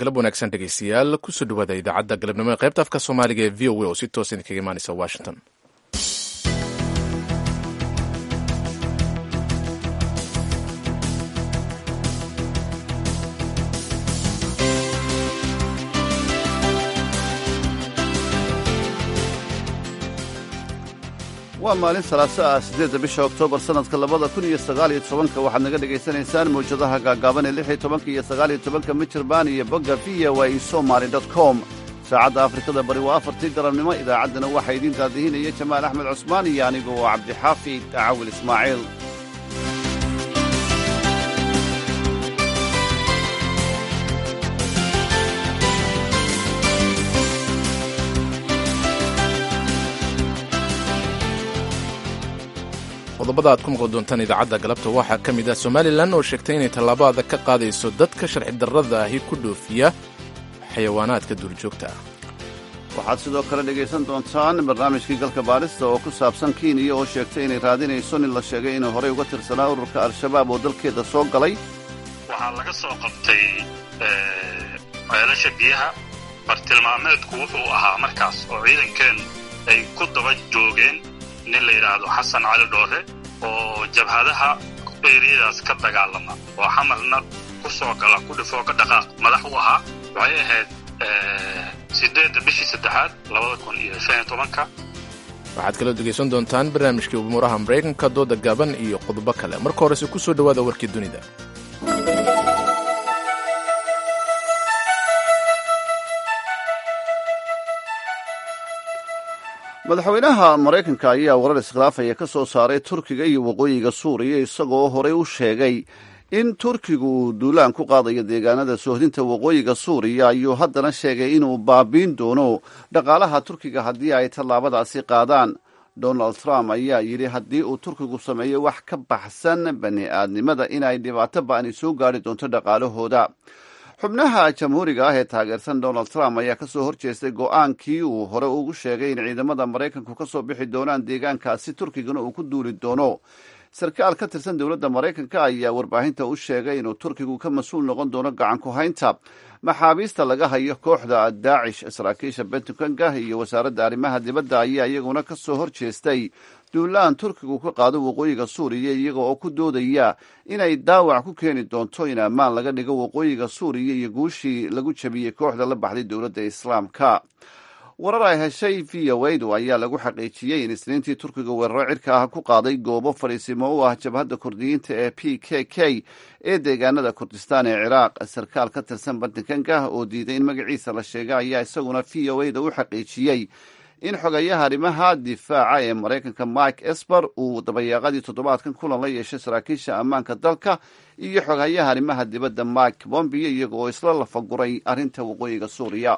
galab wanaagsan dhegeystayaal kusoo dhawaada idaacadda galabnimo ee qaybta afka soomaaliga ee v o a oo si toosa idinkaga imaanaysa washington waa maalin salaaso ah siddeedda bisha oktoobar sannadka labada kun iyo sagaaliyo tobanka waxaad naga dhegaysanaysaan mawjadaha gaagaaban ee lix iyo tobanka iyo sagaaliyo tobanka mijirbaan iyo bogga v o a somaly dot com saacadda afrikada bari waa afartii galabnimo idaacaddana waxaa idiin daadihinaya jamaal axmed cusmaan iyo anigu oo cabdixaafid cawil ismaaciil qodobada aad ku maqli doontaan idaacadda galabta waxaa ka mid ah somalilan oo sheegtay inay tallaabo adag ka qaadayso dadka sharci darrada ahi ku dhoofiya xayawaanaadka duurjoogta ah waxaad sidoo kale dhegaysan doontaan barnaamijkii galka baadhista oo ku saabsan kenya oo sheegtay inay raadinayso nin la sheegay inuu horey uga tirsanaa ururka al-shabaab oo dalkeeda soo galay waxaa laga soo qabtay ceelasha biyaha bartilmaameedku wuxuu ahaa markaas oo ciidankeen ay ku daba joogeen nin la yidhaahdo xasan cali dhoore oo jabhadaha eeriyadaas ka dagaalama oo xamarna ku soo gala ku dhifoo ka dhaqaaq madax u ahaa waxay ahayd siddeedda bishii saddexaad labada kun iyo shan iyo tobanka waxaad kaloo dhegaysan doontaan barnaamijkii umuuraha maraykanka dooda gaaban iyo qodobo kale marka horese ku soo dhowaada warkii dunida madaxweynaha maraykanka ayaa warar iskhilaafaya ka soo saaray turkiga iyo waqooyiga suuriya isagoo horey u sheegay in turkigu uu duulaan ku qaadayo deegaanada soohdinta waqooyiga suuriya ayuu haddana sheegay inuu baabiin doono dhaqaalaha turkiga haddii ay tallaabadaasi qaadaan donald trump ayaa yidhi haddii uu turkigu sameeyo wax ka baxsan bani aadnimada inay dhibaato ba'ani soo gaadhi doonto dhaqaalahooda xubnaha jamhuuriga ah ee taageersan donald trump ayaa ka soo horjeestay go'aankii uu hore ugu sheegay in ciidamada maraykanku ka soo bixi doonaan deegaankaasi turkigana uu ku duuli doono sarkaal ka tirsan dowladda maraykanka ayaa warbaahinta u sheegay inuu turkigu ka mas-uul noqon doono gacan ku haynta maxaabiista laga hayo kooxda daacish saraakiisha bentukanka iyo wasaaradda arrimaha dibadda ayaa iyaguna ka soo horjeestay duulaan turkigu ka qaado waqooyiga suuriya iyaga oo ku doodaya inay daawac ku keeni doonto in ammaan laga dhigo waqooyiga suuriya iyo guushii lagu jabiyey kooxda la baxday dowladda islaamka warar ay heshay v o adu ayaa lagu xaqiijiyey in isniintii turkiga weeraro cirka ah ku qaaday goobo fadhiisimo u ah jabhadda kurdiyiinta ee p k k ee deegaanada kurdistaan ee ciraaq sarkaal ka tirsan bantikanka oo diiday in magaciisa la sheega ayaa isaguna v o ada u xaqiijiyey in xogayaha arrimaha difaaca ee maraykanka mike esper uu dabayaaqadii toddobaadkan kulan la yeeshay saraakiisha ammaanka dalka iyo xogayaha arrimaha dibadda mike bombio iyaga oo isla lafaguray arrinta waqooyiga suuriya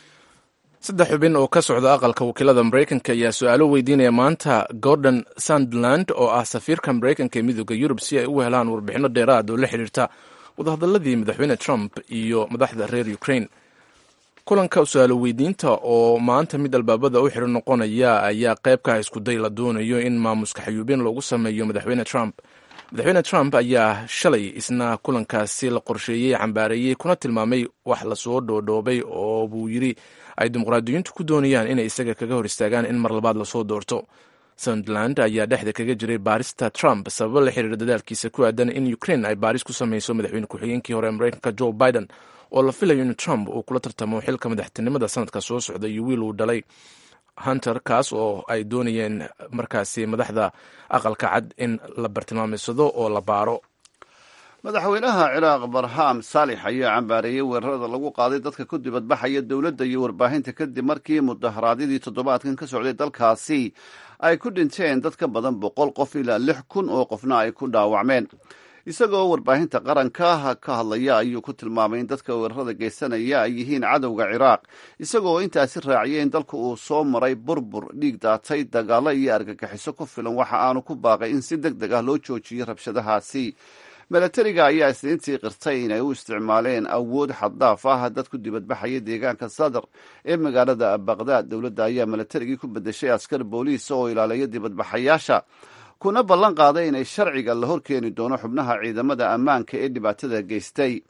saddex xubin oo ka socda aqalka wakiilada maraykanka ayaa su-aalo weydiinaya maanta gordon sandland oo ah safiirka maraykanka ee midooda yurub si ay u helaan warbixino dheeraad oo la xidhiirta wadahadaladii madaxweyne trump iyo madaxda reer ukraine kulanka su-aalo weydiinta oo maanta mid albaabada u xidho noqonaya ayaa qayb ka ah iskuday la doonayo in maamuska xayuubin loogu sameeyo madaxweyne trump madaxweyne trump ayaa shalay isna kulankaasi la qorsheeyey cambaareeyey kuna tilmaamay wax lasoo dhoodhoobay oo buu yidhi ay dimuqraadiyiintu ku doonayaan inay isaga kaga hor istaagaan in mar labaad lasoo doorto suntland ayaa dhexda kaga jiray baarista trump sababo la xiriira dadaalkiisa ku aadan in ukraine ay baaris ku sameyso madaxweyne ku-xigeenkii hore maraykanka joe biden oo la filayo in trump uu kula tartamo xilka madaxtinimada sanadka soo socda iyo wiil uu dhalay hunter kaas oo ay doonayeen markaasi madaxda aqalka cad in la bartilmaamaysado oo la baaro madaxweynaha ciraaq barham saalix ayaa cambaareeyey weerarada lagu qaaday dadka ku dibadbaxaya dowladda iyo warbaahinta kadib markii mudaharaadyadii toddobaadkan ka socday dalkaasi ay ku dhinteen dad ka badan boqol qof ilaa lix kun oo qofna ay ku dhaawacmeen isagoo warbaahinta qaranka ka hadlaya ayuu ku tilmaamay in dadka weerarada geysanaya ay yihiin cadowga ciraaq isagoo intaasi raaciyay in dalka uu soo maray burbur dhiig daatay dagaalo iyo argagixiso ku filan waxa aanu ku baaqay in si deg deg ah loo joojiyo rabshadahaasi milatariga ayaa isniintii qirtay inay u isticmaaleen awood xaddaaf ah dad ku dibadbaxaya deegaanka sadar ee magaalada baqdaad dowladda ayaa milatarigii ku bedeshay askar booliis oo ilaaliya dibadbaxayaasha kuna ballan qaaday inay sharciga la horkeeni doono xubnaha ciidamada ammaanka ee dhibaatada geystay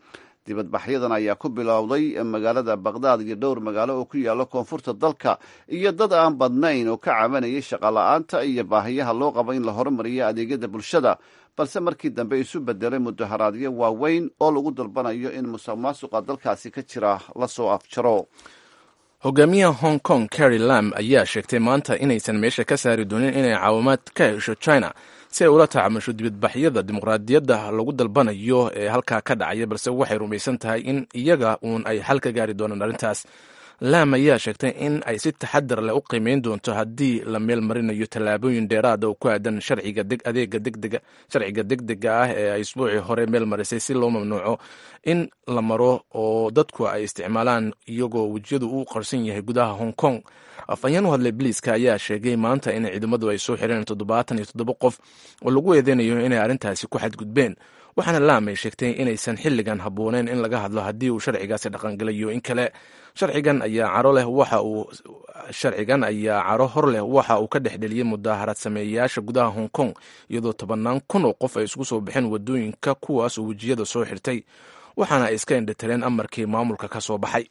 dibadbaxyadan ayaa ku bilowday magaalada baqdaad iyo dhowr magaalo oo ku yaalla koonfurta dalka iyo dad aan badnayn oo ka cabanayay shaqola'aanta iyo baahiyaha loo qabo in la horumariyo adeegyada bulshada balse markii dambe isu bedelay mudaharaadyo waaweyn oo lagu dalbanayo in musuq maasuqa dalkaasi ka jira lasoo afjaro hogaamiyaha hong kong carry lam ayaa sheegtay maanta inaysan meesha ka saari doonin inay caawimaad ka hesho china si ay ula tacaamusho dibadbaxyada dimuqraadiyadda lagu dalbanayo ee halkaa ka dhacaya balse waxay rumaysan tahay in iyaga uun ay xal ka gaari doonaan arrintaas lam ayaa sheegtay in ay si taxadar leh u qiimeyn doonto haddii la meel marinayo tallaabooyin dheeraada oo ku aadan sharciga adeega degdega sharciga degdega ah ee ay isbuucii hore meel marisay si loo mamnuuco in la maro oo dadku ay isticmaalaan iyagoo wejiyadu u qarsan yahay gudaha hong kong afhayeen u hadlay biliiska ayaa sheegay maanta in ciidamadu ay soo xireen toddobaatan iyo toddoba qof oo lagu eedeynayo inay arrintaasi ku xadgudbeen waxaana laam ay sheegtay inaysan xilligan habbooneyn in laga hadlo haddii uu sharcigaasi dhaqangelayo in kale sharcigan ayaa caro leh waxa uu sharcigan ayaa caro hor leh waxa uu ka dhexdheliyey mudaaharaad sameeyayaasha gudaha hong kong iyadoo tobannaan kun oo qof ay isugu soo baxeen wadooyinka kuwaas oo wejiyada soo xirtay waxaana ay iska indhatireen amarkii maamulka ka soo baxay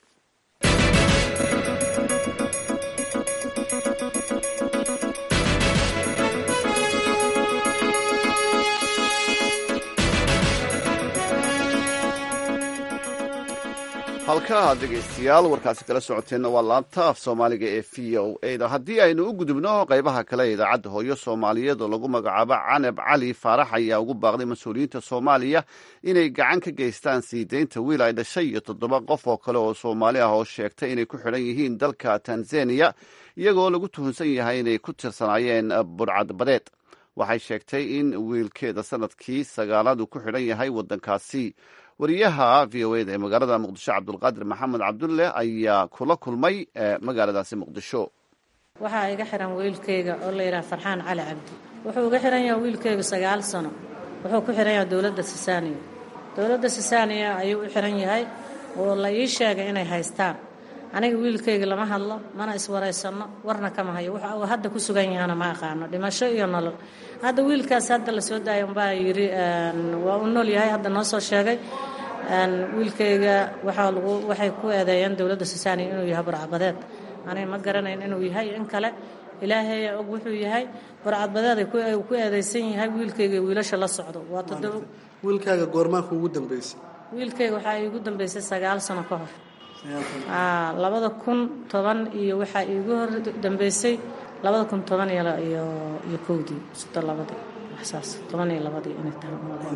halkaa dhegaystayaal warkaasi kala socoteenna waa laanta af soomaaliga ee v o a da haddii aynu u gudubno qaybaha kale ee idaacadda hooyo soomaaliyeed oo lagu magacaabo canab cali faarax ayaa ugu baaqday mas-uuliyiinta soomaaliya inay gacan ka geystaan sii deynta wiil ay dhashay iyo toddoba qof oo kale oo soomaali ah oo sheegtay inay ku xidhan yihiin dalka tanzaniya iyagoo lagu tuhunsan yahay inay ku tirsanaayeen burcadbadeed waxay sheegtay in wiilkeeda sanadkii sagaalaad uu ku xidhan yahay waddankaasi wariyaha v o eda ee magaalada muqdisho cabdulqaadir maxamed cabdulle ayaa kula kulmay magaaladaasi muqdisho waxaa iga xihan wiilkayga oo la yidhaha farxaan cali cabdi wuxuu iga xihan yahay wiilkaygu sagaal sano wuxuu ku xihan yahay dowladda sisaaniya dowladda sisaaniya ayuu u xihan yahay oo la ii sheegay inay haystaan aniga wiilkayga lama hadlo mana iswaraysanno warna kama hayo waxa uu hadda ku sugan yahana ma aqaano dhimasho iyo nolol hadda wiilkaas hadda la soo daaya umbaa yidhi waa u nool yahay hadda noo soo sheegay wiilkayga waxaa lagu waxay ku eedeeyeen dowladda sisaaniya inuu yahay burcadbadeed aniga ma garanayn inuu yahay in kale ilaahay og wuxuu yahay burcadbadeed ay ku eedeysan yahay wiilkayga wiilasha la socdo waa toddoba wiilkaaga goormaa kuugu dambeysay wiilkayga waxaa iigu dambeysay sagaal sano ka hor labada kun toban iyo waxaa iigu hor dambeysay labada kun toban iyo kowdii sito labadii waxsaas toban iyo labadii inay tahay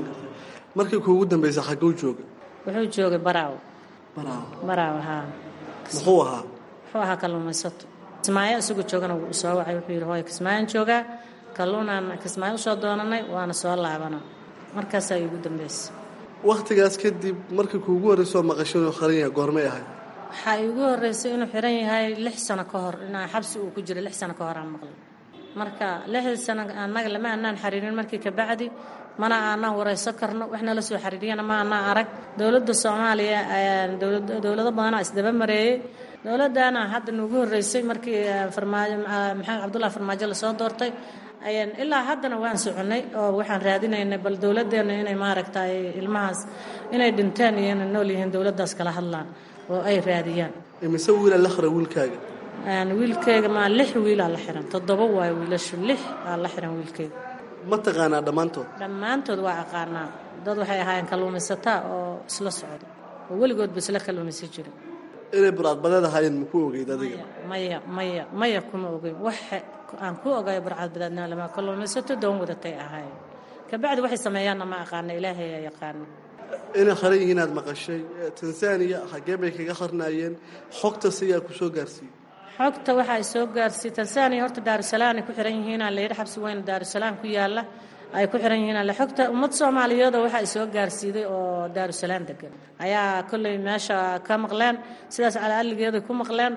markii kuugu dambeysay xagguu jooga wuxuu joogay baraaw baraawo baraaw haa muxuu ahaa wuxuu ahaa kalluumaysato kismaayo isagoo joogana wuu soo wacay wuxuu yidhi hooy kismaayaan joogaa kalluunaan kismaayo usoo doonanay waana soo laabana markaasaa iigu dambeysay wakhtigaas kadib markii kuugu horreysoo maqasho inuu qaran yahay goormay ahayd waxaa iigu horreysay inuu xiran yahay lix sano ka hor inaa xabsi uu ku jiro lix sano ka hor aan maqlay marka lixdii sano annaga lama aanaan xariirin markii kabacdi mana aanaan warayso karno wax nala soo xariiriyana ma aanaan arag dowladda soomaaliya dowlado badanaa isdaba mareeyey dowladdaana hadda nuugu horreysay markii farmaajo maxamed cabdullahi farmaajo lasoo doortay ilaa haddana waan soconnay oo waxaan raadinaynay bal dowladdeenna inay maaragtay ilmahaas inay dhinteen iyo inay nool yihiin dowladdaas kala hadlaan oo ay raadiyaan imise wiilaa la xiray wiilkaaga wiilkayga maa lix wiilaa la xiran toddoba waayo wiilashu lix aa la xiran wiilkayga ma taqaanaa dhammaantood dhammaantood waa aqaanaa dad waxay ahaayeen kalluumaysataa oo isla socda oo weligoodba isla kalluumaysan jira inay burcadbadeed ahaayeen maku ogeyd adiga maya maya maya kuma ogeyn wax aan ku ogayo burcadbadeedna lama kalluumaysato doon wadatay ahaayeen kabacdi waxay sameeyaanna ma aqaana ilaahay aa yaqaana inay qaran yihiin aad maqashay tanzaniya xaggee bay kaga qarnaayeen xogtas ayaa ku soo gaarsiiyey xogta waxa ay soo gaarsiiyey tanzaniya horta daarusalaam ay ku xiran yihiinaa la yidhi xabsi weyn daarusalaam ku yaalla ay ku xiran yihiin alle xogta ummad soomaaliyeedoo waxa ay soo gaarsiiday oo daarusalaam degan ayaa kolley meesha ka maqleen sidaas calaalligeeday ku maqleen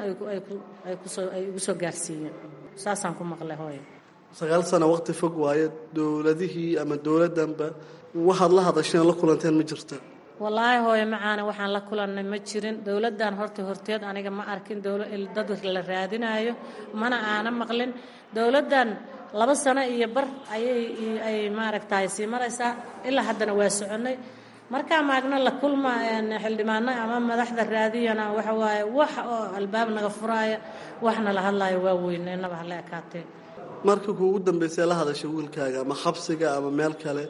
ay igu soo gaarsiiyeen saasaan ku maqlay hooyo sagaal sano waqti fog waaye dowladihii ama dowladdanba waxaad la hadasheen la kulanteen ma jirta wallaahi hooyo macaana waxaan la kulannay ma jirin dowladdan horta horteed aniga ma arkin dad la raadinaayo mana aana maqlin dowladdan laba sano iyo bar ayay ay maaragtay sii maraysaa ilaa haddana waa soconnay markaa maagna la kulma xildhibaano ama madaxda raadiyana waxa waaye wax oo albaab naga furaaya waxna la hadlaayo waa weyne inaba hala ekaatee markii kuugu dambeysay la hadashay wiilkaaga ama xabsiga ama meel kale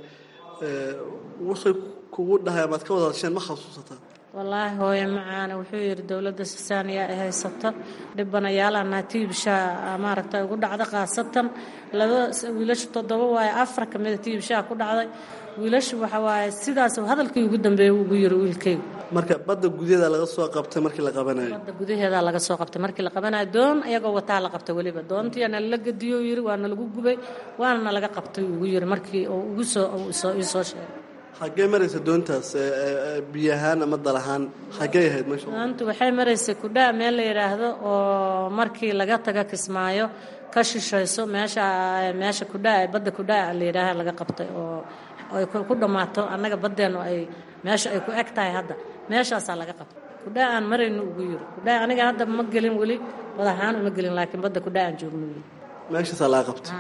waxay kugu dhahay amaad ka wada hadasheen ma xasuusataa wallaahi hooye macaana wuxuu yidhi dowladda sisaaniya ay haysato dhibanayaalana tiibshaa maaragta ugu dhacda khaasatan laba wiilasha toddoba waaye afar ka mida tiibshaa ku dhacday wiilasha waxa waaye sidaas hadalkii ugu dambeeyey ugu yiri wiilkaygu marka badda gudaheeda laga soo qabtay markii la qabanayo badda gudaheeda laga soo qabtay markii la qabanayo doon iyagoo wataa la qabtay weliba doontii nalala gediyo yiri waana lagu gubay waana nalaga qabtay ugu yiri markii uu ugu soo ii soo sheegay xaggee maraysa doontaas biyo ahaan ama dal ahaan xaggee ahayd meesha doontu waxay maraysay kudhaa meel la yidhaahdo oo markii laga taga kismaayo ka shishayso meesha meesha kudhaa badda kudhaa la yidhaaha laga qabtay oo ay ku dhammaato annaga baddeennu ay meesha ay ku eg tahay hadda meeshaasaa laga qabtay kudhaa aan marayno ugu yiri kudhaa aniga hadda ma gelin weli bad ahaan uma gelin laakiin badda kudhaa aan joogno weli meeshaasaa laga qabtay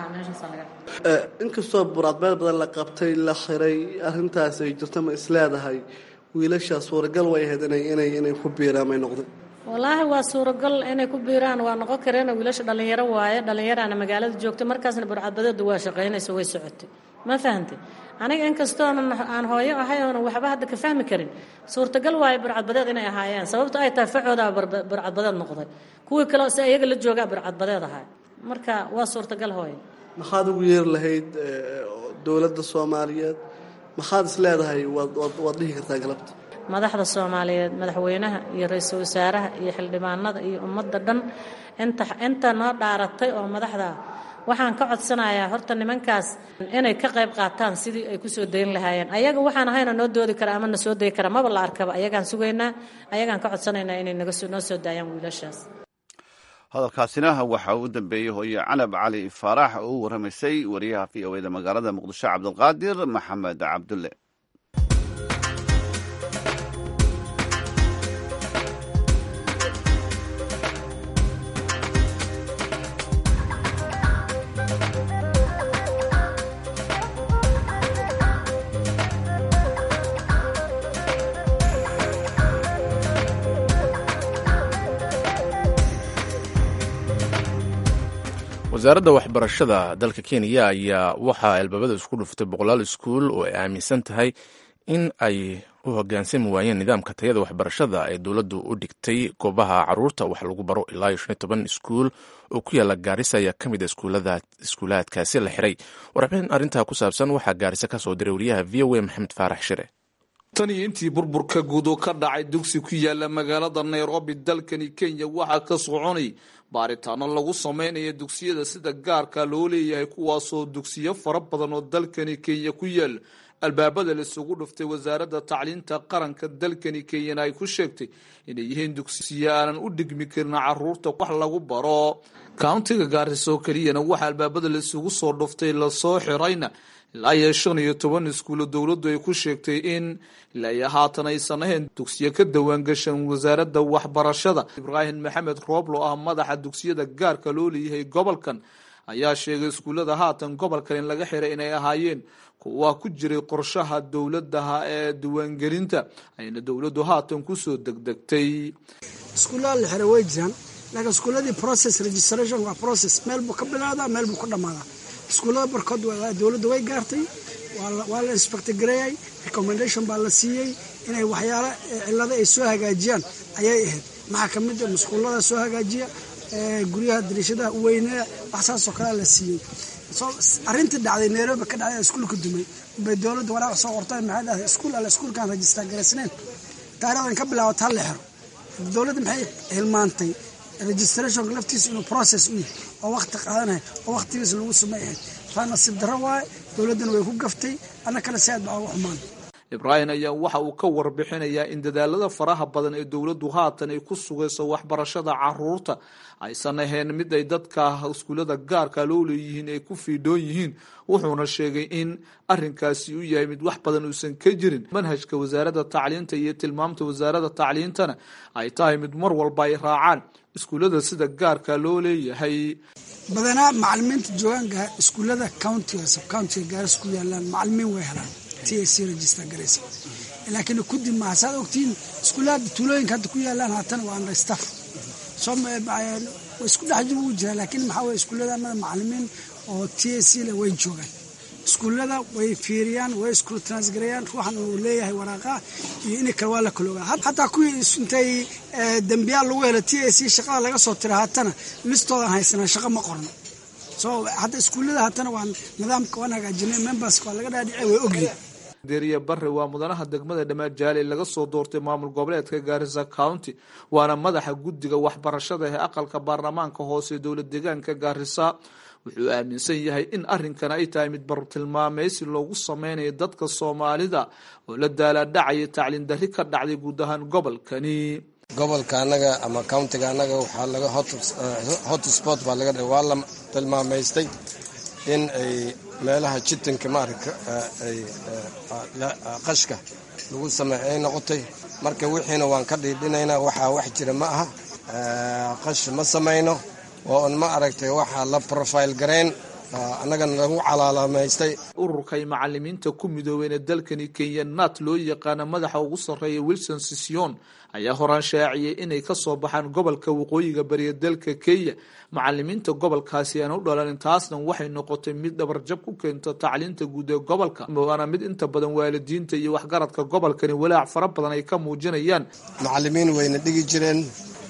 inkastoo buraadbeel badan la qabtay la xiray arrintaas ay jirto ma isleedahay wiilashaa suuragal way ahayd inay inay ku biiraan may noqday wallaahi waa suuragal inay ku biiraan waa noqon kareen wiilasha dhallinyaro waaye dhallinyaraana magaalada joogtay markaasna burcadbadeedu waa shaqaynayso way socotay ma fahantay aniga inkastoonan aan hooyo ahay oonan waxba hadda ka fahmi karin suurtagal waaye burcadbadeed inay ahaayeen sababto ay tahay facoodaa burcadbadeed noqday kuwii kale si iyaga la joogaa burcadbadeed ahaa marka waa suurtagal hooye maxaad ugu yeeri lahayd dowladda soomaaliyeed maxaad is leedahay waad dhihi kartaa galabta madaxda soomaaliyeed madaxweynaha iyo ra-iisul wasaaraha iyo xildhibaanada iyo ummadda dhan inta inta noo dhaaratay oo madaxda waxaan ka codsanayaa horta nimankaas inay ka qayb qaataan sidii ay kusoo dayn lahaayeen ayaga waxaan ahayna noo doodi kara ama na soo dayi kara maba la arkaba ayagaan sugaynaa ayagaan ka codsanaynaa inay noo soo daayaan wiilashaas hadalkaasina waxa uu dambeeyey hooye canab cali faarax oo u warramaysay wariyaha v o eda magaalada muqdisho cabdulqaadir maxamed cabdulle wasaaradda waxbarashada dalka kenya ayaa waxaa albaabada isku dhuftay boqolaal iskuul oo ay aaminsan tahay in ay u hogaansami waayeen nidaamka tayada waxbarashada ee dowladdu u dhigtay goobaha caruurta wax lagu baro ilaa iyo shan iyo toban iskuul oo ku yaala gaarisa ayaa ka mid a iskuulaadkaasi la xiray warbixin arrintaa ku saabsan waxaa gaarisa ka soo diray wariyaha v o a maxamed faarax shire tan iyo intii burburka guud oo ka dhacay dugsi ku yaala magaalada nairobi dalkani kenya waxaa ka soconay baaritaano lagu sameynaya dugsiyada sida gaarka loo leeyahay kuwaasoo dugsiyo fara badan oo dalkani kenya ku yaal albaabada laisugu dhuftay wasaaradda tacliinta qaranka dalkani kenyana ay ku sheegtay inay yihiin dugsiyo aanan u dhigmi karin caruurta wax lagu baro countiga gaariso keliyana waxaa albaabada laisugu soo dhuftay lasoo xirayna ilaa iyo shan iyo toban iskuulo dowladdu ay ku sheegtay in ilaa iyo haatan aysan ahayn dugsiyo ka dawaangashan wasaaradda waxbarashada ibraahim maxamed rooblo ah madaxa dugsiyada gaarka loo leeyahay gobolkan ayaa sheegay iskuullada haatan gobolkan in laga xiray inay ahaayeen kuwa ku jiray qorshaha dowladaha ee diiwaangelinta ayna dowladdu haatan kusoo degdegtay iskuullada la xiray way jiraan laakiin iskuulladii process registration waa process meel buu ka bilaadaa meel buu ka dhammaadaa iskuullada barkood dowladda way gaartay waa la inspector gareeyay recommendation baa la siiyey inay waxyaalo cilada ay soo hagaajiyaan ayay ahayd maxaa ka mid a musquullada soo hagaajiya guryaha dariishadaha uweynea wax saasoo kalea la siiyey arrintii dhacday nairobi ka dhacday iskuulka dumay bay dowladda waraaq soo qortay maxay dhahday iskuul alle iskuulkaan rajistar garaysnayn taarikhdan ka bilaabata ha la xiro dowladda maxay hilmaantay registrationka laftiisa inuu process u yahay oo wakti qaadanaya oo waktigiisa lagu sumay ahayd taa nasiib darro waaye dowladdana way ku gaftay anna kale si aad baa uga xumaan ibraahim ayaa waxa uu ka warbixinayaa in dadaalada faraha badan ee dowladdu haatan ay ku sugayso waxbarashada caruurta aysan ahayn mid ay dadka iskuullada gaarka loo leeyihiin ay ku fiidhoon yihiin wuxuuna sheegay in arinkaasi uu yahay mid wax badan uusan ka jirin manhajka wasaaradda tacliinta iyo tilmaamta wasaaradda tacliintana ay tahay mid mar walba ay raacaan iskuullada sida gaarka loo leeyahay badanaa macalimiinta joogaan iskuullada countiga subcountiga gaaris ku yaalaan macalimiin way helaan t a c register garaysa laakiin kudi maaha saad ogtiin iskuulaada tuulooyinka hadda ku yaalaan haatan waa understaff soo isku dhex jib ugu jiraa laakiin maxaa weye iskuullada anada macalimiin oo t a c le way joogaan iskuullada way fiiriyaan way isku transgarayaan ruuxan uu leeyahay waraaqa iyo ini kale waa la kaloogaa hataa kuwii intay dembiyaal lagu helo t a c shaqada laga soo tira haatana listoodan haysanaa shaqo ma qorno so hadda iskuullada haatana waan nidaamka waan hagaajinay memberska waa laga dhaadhicay way ogyihin deriya barre waa mudanaha degmada dhamajaale laga soo doortay maamul goboleedka gaarisa county waana madaxa guddiga waxbarashada ee aqalka baarlamaanka hoose ee dowlad deegaanka gaarisa wuxuu aaminsan yahay in arrinkan ay tahay mid bartilmaameysi loogu sameynayo dadka soomaalida oo la daalaadhacaya tacliin darri ka dhacday guud ahaan gobolkani gobolka annaga ama countiga annaga waxaa laga hot sport baa laga waa la tilmaameystay in ay meelaha jitanka maaragta ay qashka lagu sameey ay noqotay marka wixiina waan ka dhiidhinaynaa waxaa wax jira ma aha qash ma samayno oo un ma aragtay waxaa la profile garayn annagana lagu calaalaamaystay ururkay macalimiinta ku midoobeen ee dalkani kenya nat loo yaqaana madaxa ugu sarreeya wilson sision ayaa horaan shaaciyay inay kasoo baxaan gobolka waqooyiga bariya dalka kenya macalimiinta gobolkaasi aan u dhalanin taasna waxay noqotay mid dhabarjab ku keento tacliinta guud ee gobolka waana mid inta badan waalidiinta iyo waxgaradka gobolkani walaac fara badan ay ka muujinayaan macalimiin wayna dhigi jireen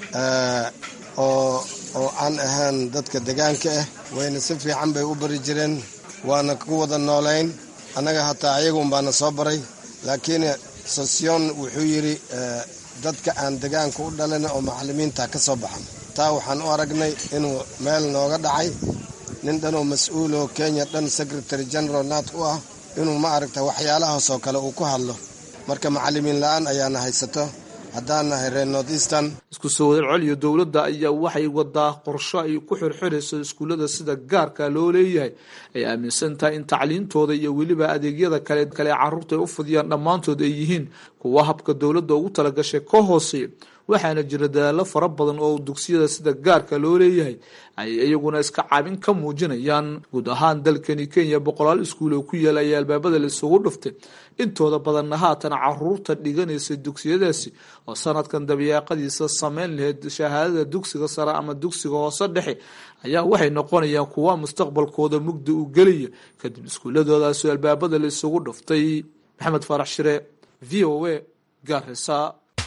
oo oo aan ahaan dadka degaanka ah wayna si fiican bay u bari jireen waana ku wada noolayn annaga hataa ayagun baana soo baray laakiin sosyon wuxuu yidhi dadka aan degaanka u dhalin oo macalimiinta ka soo baxan taa waxaan u aragnay inuu meel nooga dhacay nin dhanoo mas-uuloo kenya dhan secretary general nat u ah inuu ma aragta waxyaalahaasoo kale uu ku hadlo marka macalimiin la-aan ayaana haysato haddaan nahay reer north eastern isku soo wada celiyo dowladda ayaa waxay wadaa qorsho ay ku xirxirayso iskuullada sida gaarka loo leeyahay ay aaminsan tahay in tacliintooda iyo weliba adeegyada kale kale carruurta ay u fidiyaan dhammaantood ay yihiin kuwa habka dowladda ugu talagashay ka hooseeya waxaana jira dadaallo fara badan oo dugsiyada sida gaarka loo leeyahay ay iyaguna iska caabin ka muujinayaan guud ahaan dalkani kenya boqolaal iskuul oo ku yaala ayaa albaabada laisugu dhuftay intooda badanna haatan caruurta dhiganaysa dugsiyadaasi oo sanadkan dabiyaaqadiisa sameyn lahayd shahaadada dugsiga sare ama dugsiga hoose dhexe ayaa waxay noqonayaan kuwa mustaqbalkooda mugdi u gelaya kadib iskuuladoodaasi albaabada laisugu dhuftay maxamed faarax shire v o a gaarisa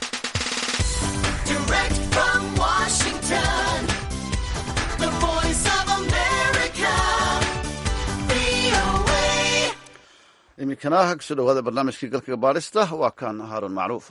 iminkana kasoo dhawaada barnaamijkii galka baadhista waa kan haarun macruuf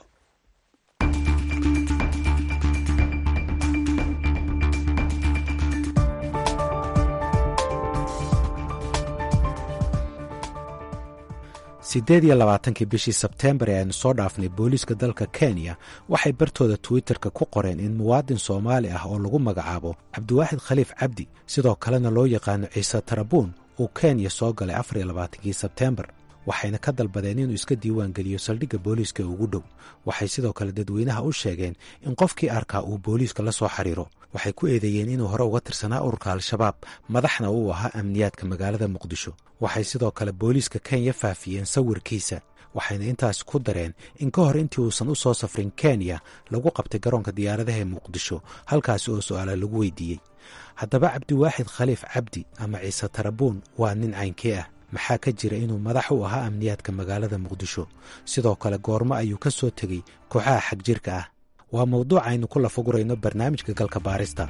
siddeed iyo labaatankii bishii sebteembar ee aynu soo dhaafnay booliiska dalka kenya waxay bartooda twitterka ku qoreen in muwaadin soomaali ah oo lagu magacaabo cabdiwaaxid khaliif cabdi sidoo kalena loo yaqaano ciise tarabuun uu kenya soo galay afar iyo labaatankii sebteembar waxayna ka dalbadeen inuu iska diiwaan geliyo saldhigga booliiska ugu dhow waxay sidoo kale dadweynaha u sheegeen in qofkii arkaa uu booliiska la soo xiriiro waxay ku eedeeyeen inuu hore uga tirsanaa ururka al-shabaab madaxna uu ahaa amniyaadka magaalada muqdisho waxay sidoo kale booliiska kenya faafiyeen sawirkiisa waxayna intaas ku dareen in ka hor intii uusan u soo safrin kenya lagu qabtay garoonka diyaaradaha ee muqdisho halkaasi oo su'aala lagu weydiiyey haddaba cabdiwaaxid khaliif cabdi ama ciise tarabuun waa nin caynkee ah maxaa ka jira inuu madax u ahaa amniyaadka magaalada muqdisho sidoo kale goormo ayuu ka soo tegey kooxaha xagjirka ah waa mawduuc aynu ku lafagurayno barnaamijka galka baarista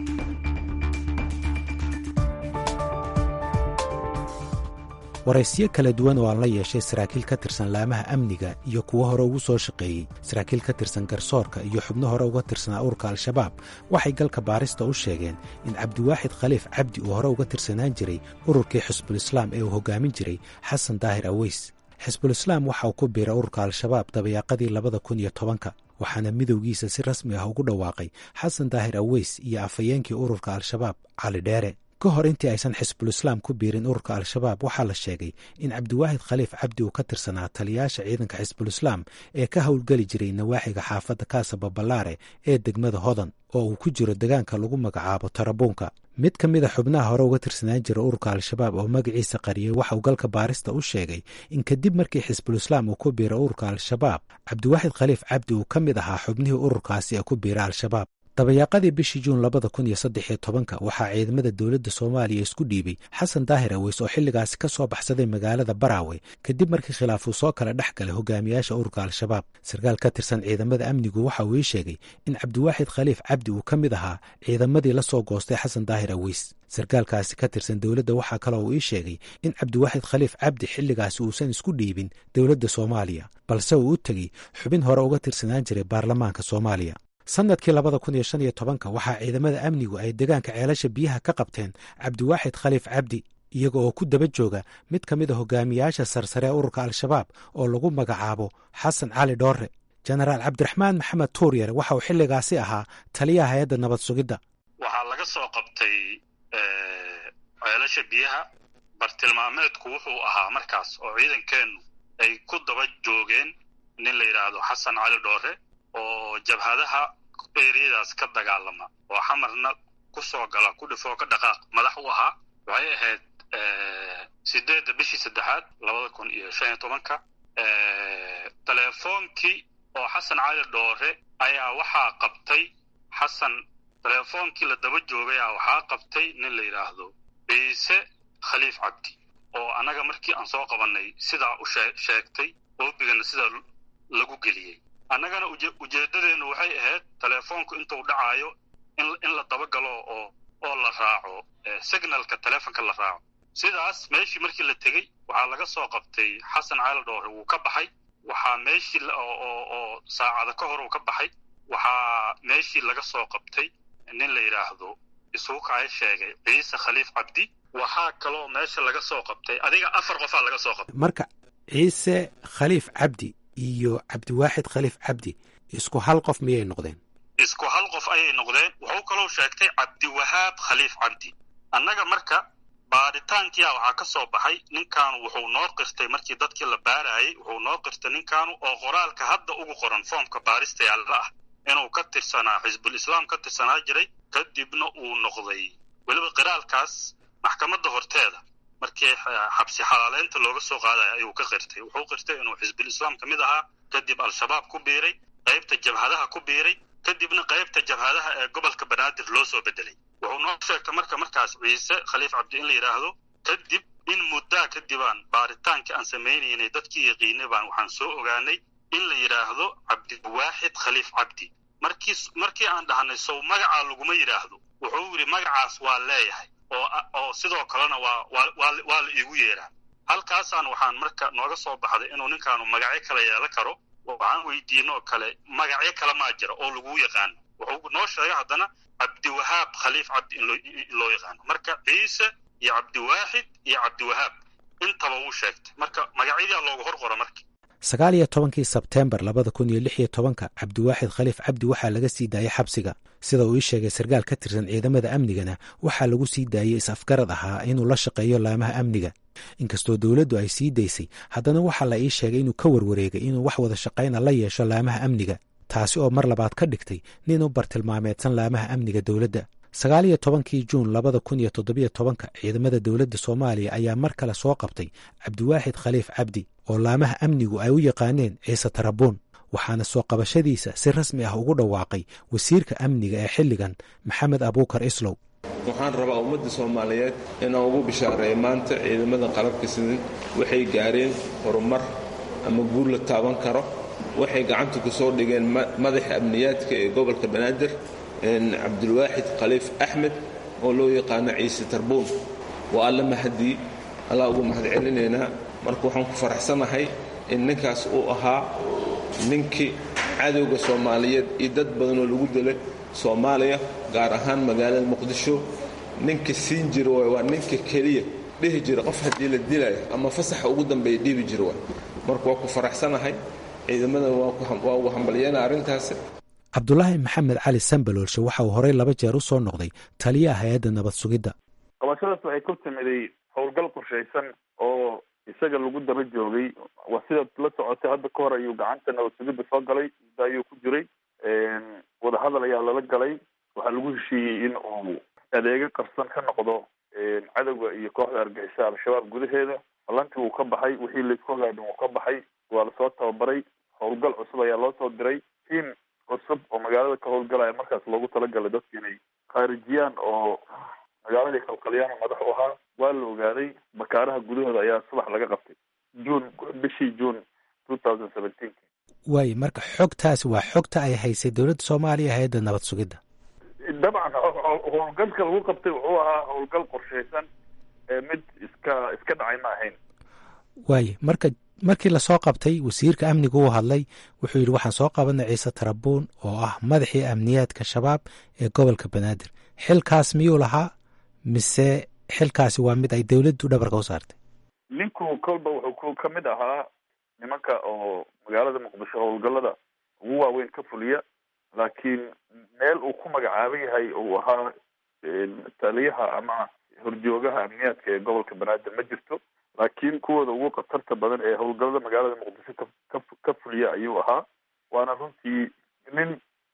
waraysiyo kala duwan oo aan la yeeshay saraakiil ka tirsan laamaha amniga iyo kuwo hore ugu soo shaqeeyey saraakiil ka tirsan garsoorka iyo xubno hore uga tirsanaa ururka al-shabaab waxay galka baarista u sheegeen in cabdiwaaxid khaliif cabdi uu hore uga tirsanaan jiray ururkii xisbulislaam ee uu hogaamin jiray xasan daahir aweys xisbulislaam waxa uu ku biiray ururka al-shabaab dabayaaqadii labada kun iyo tobanka waxaana midowgiisa si rasmi ah ugu dhawaaqay xasan daahir aweys iyo afhayeenkii ururka al-shabaab cali dheere ka hor intii aysan xisbulislaam ku biirin ururka al-shabaab waxaa la sheegay in cabdiwaahid khaliif cabdi uu ka tirsanaa taliyaasha ciidanka xisbulislaam ee ka howlgeli jiray nawaaxiga xaafadda kaasa babalaare ee degmada hodan oo uu ku jiro degaanka lagu magacaabo tarabuunka mid ka mid a xubnaha hore uga tirsanaan jira ururka al-shabaab oo magaciisa qariyey waxa uu galka baarista u sheegay in kadib markii xisbul islaam uu ku biiray ururka al-shabaab cabdiwaaxid khaliif cabdi uu ka mid ahaa xubnihii ururkaasi ee ku biiray al-shabaab dabayaaqadii bishii juun labada kun iyo saddex iyo tobanka waxaa ciidamada dowladda soomaaliya isku dhiibay xasan daahir aweys oo xilligaasi ka soo baxsaday magaalada baraawe kadib markii khilaaf uu soo kala dhex galay hogaamiyaasha ururka al-shabaab sarkaal ka tirsan ciidamada amnigu waxa uu ii sheegay in cabdiwaaxid khaliif cabdi uu ka mid ahaa ciidamadii la soo goostay xasan daahir aweys sarkaalkaasi ka tirsan dowladda waxaa kaloo uu ii sheegay in cabdiwaaxid khaliif cabdi xilligaasi uusan isku dhiibin dowladda soomaaliya balse uu u tegey xubin hore uga tirsanaan jiray baarlamaanka soomaaliya sanadkii labada kun iyo shan iyo tobanka waxaa ciidamada amnigu ay degaanka ceelasha biyaha ka qabteen cabdiwaaxid khaliif cabdi iyaga oo ku daba jooga mid ka mid a hogaamiyaasha sarsare ee ururka al-shabaab oo lagu magacaabo xasan cali dhoore jenaraal cabdiraxmaan maxamed tuuryare waxa uu xilligaasi ahaa taliyaha hay-adda nabad sugidda waxaa laga soo qabtay ceelasha biyaha bartilmaameedku wuxuu ahaa markaas oo ciidankeennu ay ku daba joogeen nin la yidhaahdo xasan cali dhoore oo jabhadaha eriyadaas ka dagaalama oo xamarna ku soo gala ku dhifoo ka dhaqaaq madax u ahaa waxay ahayd sideedda bishii saddexaad labada kun iyo shan iyo tobanka telefoonkii oo xasan cali dhoore ayaa waxaa qabtay xasan telefoonkii la daba joogay a waxaa qabtay nin la yidhaahdo ciise khaliif cabdi oo annaga markii aan soo qabannay sidaa u sheegtay oobigana sidaa lagu geliyey annagana ujeeddadeennu waxay ahayd telefoonku intuu dhacaayo in la dabagalo oo oo la raaco signalka telefonka la raaco sidaas meeshii markii la tegey waxaa laga soo qabtay xasan cali dhoore wuu ka baxay waxaa meeshii oo saacada ka hor uu ka baxay waxaa meeshii laga soo qabtay nin la yidhaahdo isuukaya sheegay ciise khaliif cabdi waxaa kaloo meesha laga soo qabtay adiga afar qofaa laga soo qabtay marka ciise khaliif cabdi iyo cabdiwaaxid khaliif cabdi isku hal qof miyay noqdeen isku hal qof ayay noqdeen wuxuu kaloo sheegtay cabdiwahaab khaliif cabdi annaga marka baaritaankiia waxaa ka soo baxay ninkaanu wuxuu noo qirtay markii dadkii la baarayay wuxuu noo qirtay ninkaanu oo qoraalka hadda ugu qoran foomka baarista yaalla ah inuu ka tirsanaa xisbul islaam ka tirsanaa jiray kadibna uu noqday weliba qiraalkaas maxkamadda horteeda markii xabsi xalaaleynta looga soo qaadaya ayuu ka qirtay wuxuu qirtay inuu xisbul islaam ka mid ahaa kadib al-shabaab ku biiray qaybta jabhadaha ku biiray kadibna qaybta jabhadaha ee gobolka banaadir loo soo bedelay wuxuu noo sheegtay marka markaas ciise khaliif cabdi in la yidhaahdo kadib in muddaa kadibaan baaritaankii aan samaynaynay dadkii yaqiinay baan waxaan soo ogaanay in la yidhaahdo cabdiwaaxid khaliif cabdi markii markii aan dhahnay sow magacaa laguma yidhaahdo wuxuu yidhi magacaas waa leeyahay oo oo sidoo kalena waa waa waa la iigu yeeraa halkaasaan waxaan marka nooga soo baxday inuu ninkaanu magacyo kala yeelan karo waxaan weydiinoo kale magacyo kale maa jira oo laguu yaqaano wuxuu noo sheegay haddana cabdiwahaab khaliif cabdi in loo yaqaano marka ciise iyo cabdiwaaxid iyo cabdiwahaab intaba wuu sheegtay marka magacyadaa loogu hor qora marka sagaal iyo tobankii sebteembar labada kun iyo lix iyo tobanka cabdiwaaxid khaliif cabdi waxaa laga sii daayey xabsiga sida uu ii sheegay sarkaal ka tirsan ciidamada amnigana waxaa lagu sii daayey is-afgarad ahaa inuu la shaqeeyo laamaha amniga inkastoo dowladdu ay sii daysay haddana waxaa la ii sheegay inuu ka warwareegay inuu wax wada shaqayna la yeesho laamaha amniga taasi oo mar labaad ka dhigtay nin u bartilmaameedsan laamaha amniga dowladda sagaal iyo tobankii juun labada kun iyo toddobiyo tobanka ciidamada dowladda soomaaliya ayaa mar kale soo qabtay cabdiwaaxid khaliif cabdi oo laamaha amnigu ay u yaqaaneen ciise tarabuun waxaana soo qabashadiisa si rasmi ah ugu dhawaaqay wasiirka amniga ee xilligan maxamed abuukar islow waxaan rabaa ummadda soomaaliyeed inaan ugu bishaareeyo maanta ciidamada qalabka sidan waxay gaareen horumar ama guur la taaban karo waxay gacanta ku soo dhigeen madaxa amniyaadka ee gobolka banaadir cabdulwaaxid khaliif axmed oo loo yaqaano ciise tarbuun waa alla mahadii allaa ugu mahad celinaynaa marka waxaan ku faraxsanahay in ninkaas uu ahaa ninkii cadowga soomaaliyeed iyo dad badanoo lagu dilay soomaaliya gaar ahaan magaalada muqdisho ninka siin jira waay waa ninka keliya dhihi jira qof haddii la dilayo ama fasaxa ugu dambeeya dhiibi jira waay marka waa ku faraxsanahay ciidamada waa ugu hambalyeena arrintaasi cabdulaahi maxamed cali sambaloolshe waxa uu horey laba jeer u soo noqday taliyaha hay-adda nabad sugidda qabashadaas waxay ku timiday howlgal qorshaysan oo isaga lagu daba joogay waa sidaad la socotay hadda ka hor ayuu gacanta nabad sugidda soo galay muddo ayuu ku jiray wadahadal ayaa lala galay waxaa lagu heshiiyey in uu adeego qarsan ka noqdo cadowga iyo kooxda argixisa al-shabaab gudaheeda ballantii wuu ka baxay wixii laisku hagaadhin wuu ka baxay waa lasoo tababaray howlgal cusub ayaa loo soo diray tiim cusub oo magaalada ka howlgalaya markaas loogu talagalay dadka inay khaarijiyaan oo magaaladii kalqalyaana madax u ahaa waa la ogaaday bakaaraha gudahooda ayaa subax laga qabtay june bishii june two thousand seventeen waayo marka xogtaasi waa xogta ay haysay dowladda soomaaliya hay-adda nabad sugidda dabcan howlgalka lagu qabtay wuxuu ahaa howlgal qorshaysan mid iska iska dhacay ma ahayn waayo marka markii lasoo qabtay wasiirka amniga uu hadlay wuxuu yidhi waxaan soo qabanay ciise tarabuun oo ah madaxii amniyaadka shabaab ee gobolka banaadir xilkaas miyuu lahaa mise xilkaasi waa mid ay dowladdu dhabarka u saartay ninku kolba wuxuu ka mid ahaa nimanka oo magaalada muqdisho howlgalada ugu waaweyn ka fuliya laakiin meel uu ku magacaaban yahay uu ahaa taliyaha ama horjoogaha amniyaadka ee gobolka banaadir ma jirto laakiin kuwooda ugu khatarta badan ee howlgalada magaalada muqdisho ka ka fuliya ayuu ahaa waana runtii nin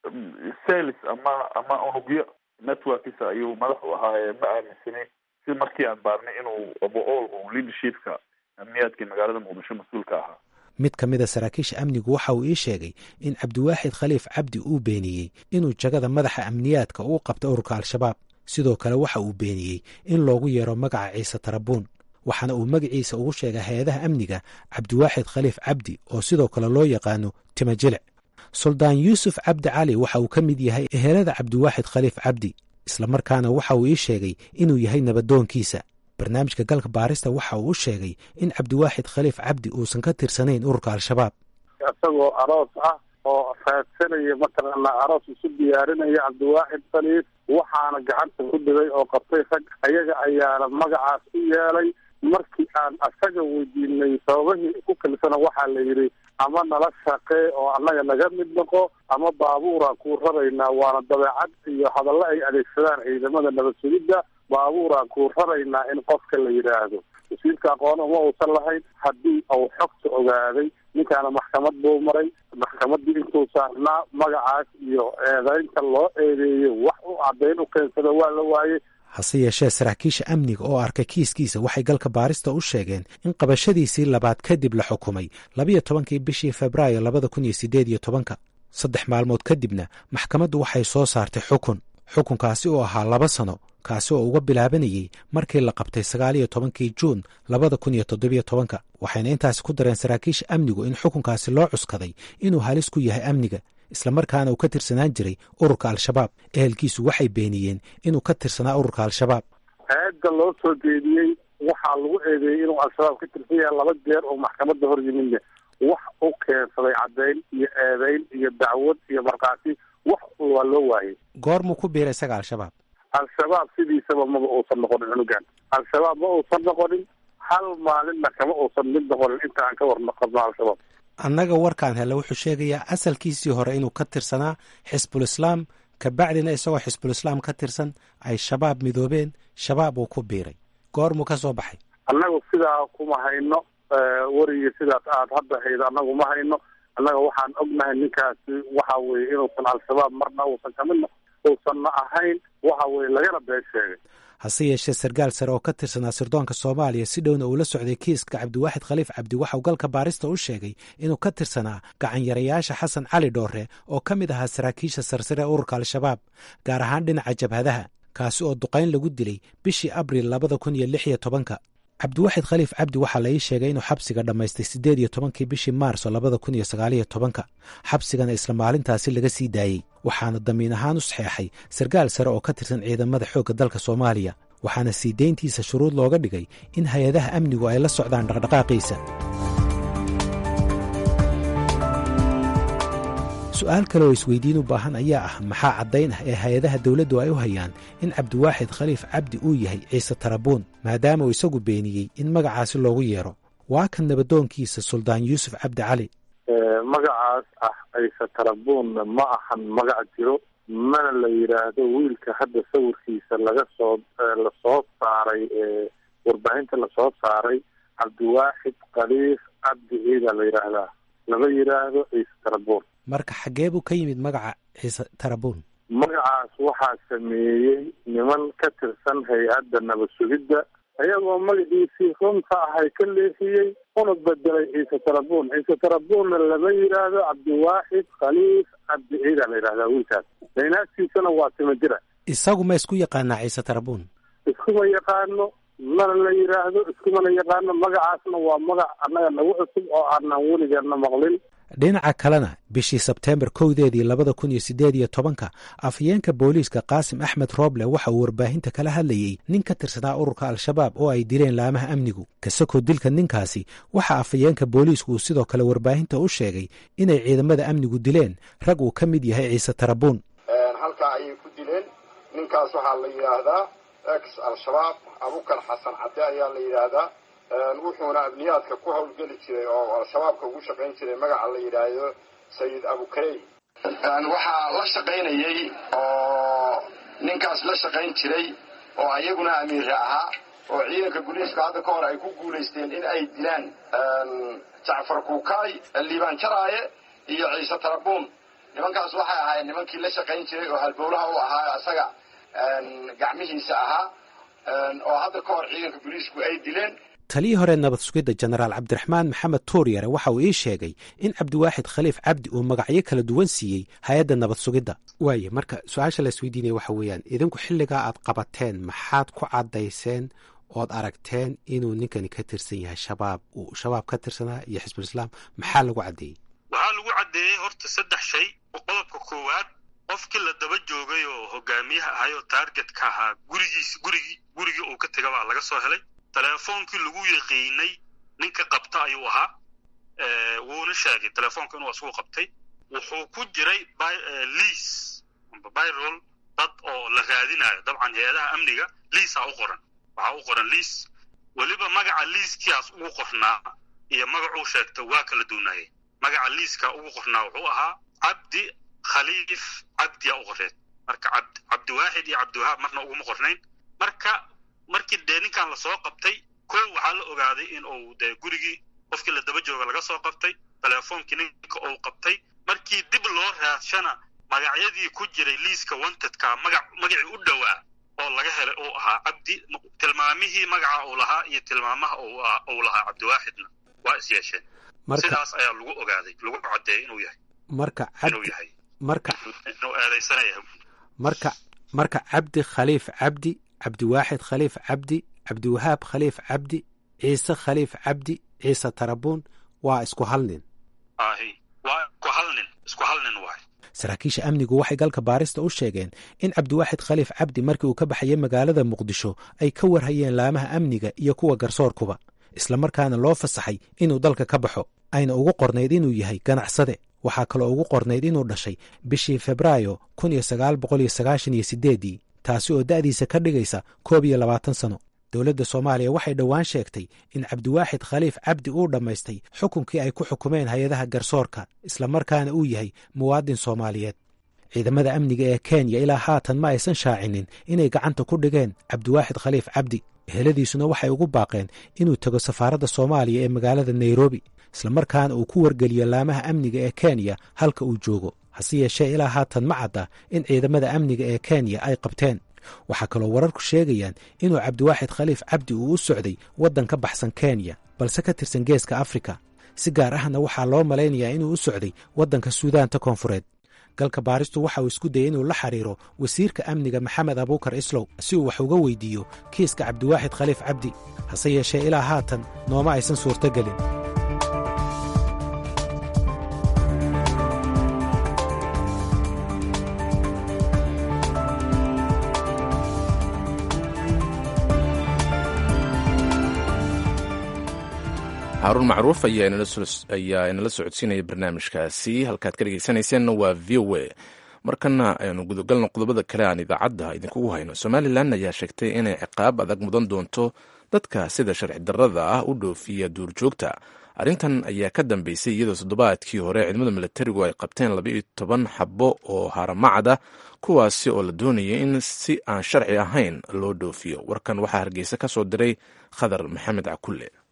sales ama ama unugyo networkisa ayuu madax u ahaa ee ma aaminsanin si markii aan baarnay inuu abool uu leadershipka amniyaadkii magaalada muqdisho mas-uulka ahaa mid ka mid a saraakiisha amnigu waxa uu ii sheegay in cabdiwaaxid khaliif cabdi uu beeniyey inuu jagada madaxa amniyaadka uu qabta ururka al-shabaab sidoo kale waxa uu beeniyey in loogu yeero magaca ciise tarabuun waxaana uu magaciisa ugu sheegay hay-adaha amniga cabdiwaaxid khaliif cabdi oo sidoo kale loo yaqaano timajilic suldaan yuusuf cabdi cali waxa uu ka mid yahay ehelada cabdiwaaxid khaliif cabdi islamarkaana waxa uu ii sheegay inuu yahay nabadoonkiisa barnaamijka galka baarista waxa uu u sheegay in cabdiwaaxid khaliif cabdi uusan ka tirsanayn ururka al-shabaab isagoo aroos ah oo raadsanaya mataqaanaa aroos isu diyaarinaya cabdiwaaxid khaliif waxaana gacanta ku dhigay oo qabtay rag ayaga ayaana magacaas u yeelay markii aan asaga weydiinay sababahii ku kalsana waxaa la yidhi ama nala shaqee oo annaga naga mid noqo ama baabuuraan kuu raraynaa waana dabeecad iyo hadallo ay adeegsadaan ciidamada nabad sugidda baabuuraan kuu raraynaa in qofka la yidhaahdo wasiirka aqoon uma uusan lahayn haddii uu xogta ogaaday ninkaana maxkamad buu maray maxkamaddii intuu saarnaa magacaas iyo eedeynta loo eedeeyey wax u caddayn u keensada waa la waayey hase yeeshee saraakiisha amniga oo arkay kiiskiisa waxay galka baarista u sheegeen in qabashadiisii labaad kadib la xukumay labiyo tobankii bishii febraayo labada kun iyo siddeed iyo tobanka saddex maalmood kadibna maxkamaddu waxay soo saartay xukun xukunkaasi oo ahaa laba sano kaasi oo uga bilaabanayey markii la qabtay sagaaliyo tobankii juun labada kun iyo toddobiyo tobanka waxayna intaasi ku dareen saraakiisha amnigu in xukunkaasi loo cuskaday inuu halis ku yahay amniga islamarkaana uu ka tirsanaan jiray ururka al-shabaab ehelkiisu waxay beeniyeen inuu ka tirsanaa ururka al-shabaab eedda loo soo jeediyey waxaa lagu eedeeyey inuu al-shabaab ka tirsan yahay laba jeer oo maxkamadda hor yimidne wax u keensaday caddayn iyo eedeyn iyo dacwad iyo markhaati wax waa loo waayey goormuu ku biiray isaga al-shabaab al-shabaab sidiisaba maba uusan noqonin cunugan al-shabaab ma uusan noqonin hal maalinna kama uusan mid noqonin inta aan ka warnaqabno al-shabaab annaga warkaan helle wuxuu sheegayaa asalkiisii hore inuu ka tirsanaa xisbul islaam kabacdina isagoo xisbul islaam ka tirsan ay shabaab midoobeen shabaab uu ku biiray goormuu ka soo baxay annagu sidaa kuma hayno weriga sidaas aad hadda haydo annagu ma hayno annaga waxaan ognahay ninkaasi waxa weye inuusan al-shabaab marna uusan kamid uusanna ahayn waxa weye lagana been sheegay hase yeeshee sarkaal sare oo ka tirsanaa sirdoonka soomaaliya si dhowna uu la socday kiiska cabdiwaaxid khaliif cabdi waxauu galka baarista u sheegay inuu ka tirsanaa gacanyarayaasha xasan cali dhoore oo ka mid ahaa saraakiisha sarsare ee ururka al-shabaab gaar ahaan dhinaca jabhadaha kaasi oo duqayn lagu dilay bishii abril labada kun iyo lix iyo tobanka cabdiwaaxid khaliif cabdi waxaa la ii sheegay inuu xabsiga dhammaystay siddeed iyo tobankii bishii maarso labada kun iyo sagaaliyo tobanka xabsigana isla maalintaasi laga sii daayey waxaana damiin ahaan u saxeexay sarkaal sare oo ka tirsan ciidamada xoogga dalka soomaaliya waxaana sii deyntiisa shuruud looga dhigay in hay-adaha amnigu ay la socdaan dhaqdhaqaaqiisa su-aal kale oo isweydiin u baahan ayaa ah maxaa caddayn ah ee hay-adaha dowladdu ay u hayaan in cabdiwaaxid khaliif cabdi uu yahay ciise tarabuun maadaama uu isagu beeniyey in magacaasi loogu yeero waa kan nabadoonkiisa suldaan yuusuf cabdi cali magacaas ah ciise tarabuunna ma ahan magac jiro mana la yidhaahdo wiilka hadda sawirkiisa laga soo lasoo saaray warbaahinta lasoo saaray cabdiwaaxid khaliif cabdi ciida la yidhaahdaa lama yidhaahdo ciise tarabuun marka xaggee buu ka yimid magaca ciise tarabuun magacaas waxaa sameeyey niman ka tirsan hay-adda nabad sugidda iyagoo magaciisii runta ahay ka leexiyey una bedelay ciise tarabuun ciise tarabuunna lama yidhaahdo cabdiwaaxid khaliif cabdi ciida la yidhahdaa wiilkaas daynaagtiisana waa tima jira isagu ma isku yaqaanaa ciise tarabuun iskuma yaqaano mana la yidhaahdo iskumana yaqaano magacaasna waa magac annaga nagu cusub oo aanan weligeena maqlin dhinaca kalena bishii sebteembar kowdeedii labada kun iyo siddeed iyo tobanka afhayeenka booliiska qaasim axmed rooble waxa uu warbaahinta kala hadlayey nin ka tirsanaa ururka al-shabaab oo ay dileen laamaha amnigu kasakoo dilka ninkaasi waxa afhayeenka booliisku uu sidoo kale warbaahinta u sheegay inay ciidamada amnigu dileen rag uu ka mid yahay ciise tarabuun halkaa ayay ku dileen ninkaas waxaa la yidhaahdaa ex al-shabaab abukar xasan cadde ayaa la yidhaahdaa wuxuuna amniyaadka ku hawlgeli jiray oo al-shabaabka ugu shaqayn jiray magaca la yidhaahdo sayid abukarey waxaa la shaqaynayey oo ninkaas la shaqayn jiray oo ayaguna amiire ahaa oo ciidanka guliiska hadda ka hor ay ku guulaysteen in ay dilaan jacfar kuukaay liibaan jaraaye iyo ciise tarabuun nimankaas waxay ahaayeen nimankii la shaqayn jiray oo halbowlaha u ahaa isaga gacmihiisa ahaa oo hadda ka hor ciidanka guliisku ay dileen taliyii hore nabad sugidda jenaraal cabdiraxmaan maxamed tuuryare waxa uu ii sheegay in cabdiwaaxid khaliif cabdi uu magacyo kala duwan siiyey hay-adda nabad sugidda waaye marka su-aasha la isweydiinaya waxa weeyaan idinku xilligaa aad qabateen maxaad ku caddayseen ood aragteen inuu ninkani ka tirsan yahay shabaab uu shabaab ka tirsanaa iyo xisbulislaam maxaa lagu caddeeyey waxaa lagu caddeeyey horta saddex shay qodobka koowaad qofkii la daba joogay oo hogaamiyaha ahay oo taargetka ahaa gurigiis gurigii gurigii uu ka tega baa laga soo helay telefoonkii lagu yaqiinay ninka qabta ayuu ahaa wuuna sheegay telefoonka inuu asugu qabtay wuxuu ku jiray liis amba byrol dad oo la raadinayo dabcan hay-adaha amniga liisaa u qoran waxaa u qoran liis weliba magaca liiskiaas ugu qornaa iyo magacuu sheegta waa kala duunaayay magaca liiska ugu qornaa wuxuu ahaa cabdi khaliif cabdiya u qoreed marka cabdiwaaxid iyo cabdiwahaab marna uguma qornayn marka markii dee ninkan lasoo qabtay ko waxaa la ogaaday in uu dee gurigii qofkii la daba jooga laga soo qabtay telefoonkii ninka uu qabtay markii dib loo raadshana magacyadii ku jiray liiska wantedka magac magacii u dhowaa oo laga helay uu ahaa cabdi tilmaamihii magaca uu lahaa iyo tilmaamaha uu lahaa cabdiwaaxidna waa is yeesheen sidaas ayaa lagu ogaaday lagu caddeeyay inuu yahay marka inuu yahay marka inuu eedaysanaya marka marka cabdi khaliif cabdi cabdiwaaxid khaliif cabdi cabdiwahaab khaliif cabdi ciise khaliif cabdi ciise tarabuun waa isku hal nin ahi waa isku hal nin isku hal nin waay saraakiisha amnigu waxay galka baarista u sheegeen in cabdiwaaxid khaliif cabdi markii uu ka baxayay magaalada muqdisho ay ka warhayeen laamaha amniga iyo kuwa garsoorkuba islamarkaana loo fasaxay inuu dalka ka baxo ayna ugu qornayd inuu yahay ganacsade waxaa kaloo ugu qornayd inuu dhashay bishii febraayo kun iyo sagaal boqol iyo sagaashan iyo sideeddii taasi oo da'diisa ka dhigaysa koob iyo labaatan sano dowladda soomaaliya waxay dhowaan sheegtay in cabdiwaaxid khaliif cabdi uu dhammaystay xukunkii ay ku xukumeen hay-adaha garsoorka islamarkaana uu yahay muwaadin soomaaliyeed ciidamada amniga ee kenya ilaa haatan ma aysan shaacinin inay gacanta ku dhigeen cabdiwaaxid khaliif cabdi eheladiisuna waxay ugu baaqeen inuu tago safaaradda soomaaliya ee magaalada nairobi islamarkaana uu ku wargeliyo laamaha amniga ee kenya halka uu joogo hase yeeshee ilaa haatan ma cadda in ciidamada amniga ee kenya ay qabteen waxaa kaloo wararku sheegayaan inuu cabdiwaaxid khaliif cabdi uu u socday waddan ka baxsan kenya balse ka tirsan geeska afrika si gaar ahna waxaa loo malaynayaa inuu u socday waddanka suudaanta koonfureed galka baaristu waxa uu isku dayay inuu la xiriiro wasiirka amniga maxamed abuukar islow si uu wax uga weydiiyo kiiska cabdiwaaxid khaliif cabdi hase yeeshee ilaa haatan nooma aysan suurtogelin xaaruun macruuf ayaa inala socodsiinaya barnaamijkaasi halkaad ka dhegeysanayseena waa v o a markana aynu gudagalno qodobada kale aan idaacadda idinkugu hayno somalilan ayaa sheegtay inay ciqaab adag mudan doonto dadka sida sharci darrada ah u dhoofiya duurjoogta arrintan ayaa ka dambeysay iyadoo toddobaadkii hore ciidamada milatarigu ay qabteen labaiyo toban xabo oo haramacada kuwaasi oo la doonayay in si aan sharci ahayn loo dhoofiyo warkan waxaa hargeysa ka soo diray khadar maxamed cakulle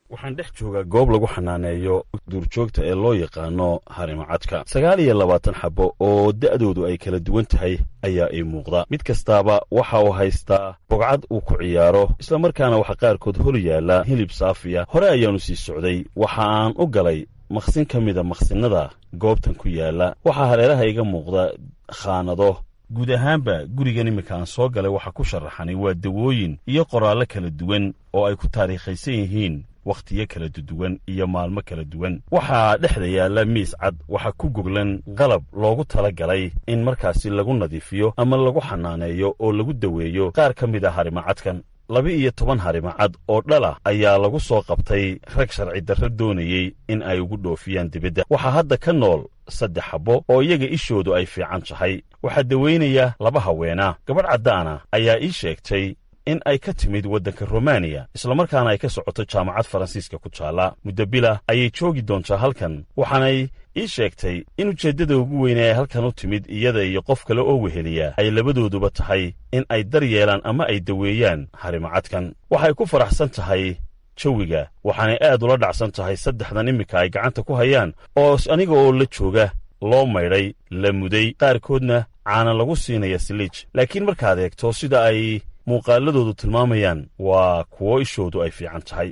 waxaan dhex joogaa goob lagu xanaaneeyo duurjoogta ee loo yaqaano harimacadka sagaal iyo labaatan xabbo oo da'doodu ay kala duwan tahay ayaa ii muuqda mid kastaaba waxa uu haystaa bogcad uu ku ciyaaro islamarkaana waxaa qaarkood hor yaalla hilib saafiya hore ayaannu sii socday waxa aan u galay maqsin ka mida maqsinnada goobtan ku yaalla waxaa hareeraha iga muuqda khaanado guud ahaanba gurigan iminka aan soo galay waxaa ku sharaxanay waa dawooyin iyo qoraallo kala duwan oo ay ku taariikhaysan yihiin wakhtiyo kala duwan iyo maalmo kala duwan waxaa dhexda yaalla miis cad waxaa ku goglan qalab loogu tala galay in markaasi lagu nadiifiyo ama lagu xanaaneeyo oo lagu daweeyo qaar ka mid a harimacadkan laba-iyo toban harimacad oo dhalah ayaa lagu soo qabtay rag sharci darro doonayey in ay ugu dhoofiyaan dibadda waxaa hadda ka nool saddex xabbo oo iyaga ishoodu ay fiican tahay waxaa daweynaya laba haweena gabadh caddaana ayaa ii sheegtay in ay ka timid waddanka romaniya islamarkaana ay ka socoto jaamacad faransiiska ku taalla muddo bila ayay joogi doontaa halkan waxaanay ii sheegtay in ujeeddada ugu weyne ee halkan u timid iyada iyo qof kale oo weheliya ay labadooduba tahay in ay dar yeelaan ama ay daweeyaan harimacadkan waxay ku faraxsan tahay jawiga waxaanay aad ula dhacsan tahay saddexdan iminka ay gacanta ku hayaan oo aniga oo la jooga loo maydhay la muday qaarkoodna caana lagu siinaya siliij laakiin markaad eegto sida ay muuqaaladoodu tilmaamayaan waa kuwo ishoodu ay fiican tahay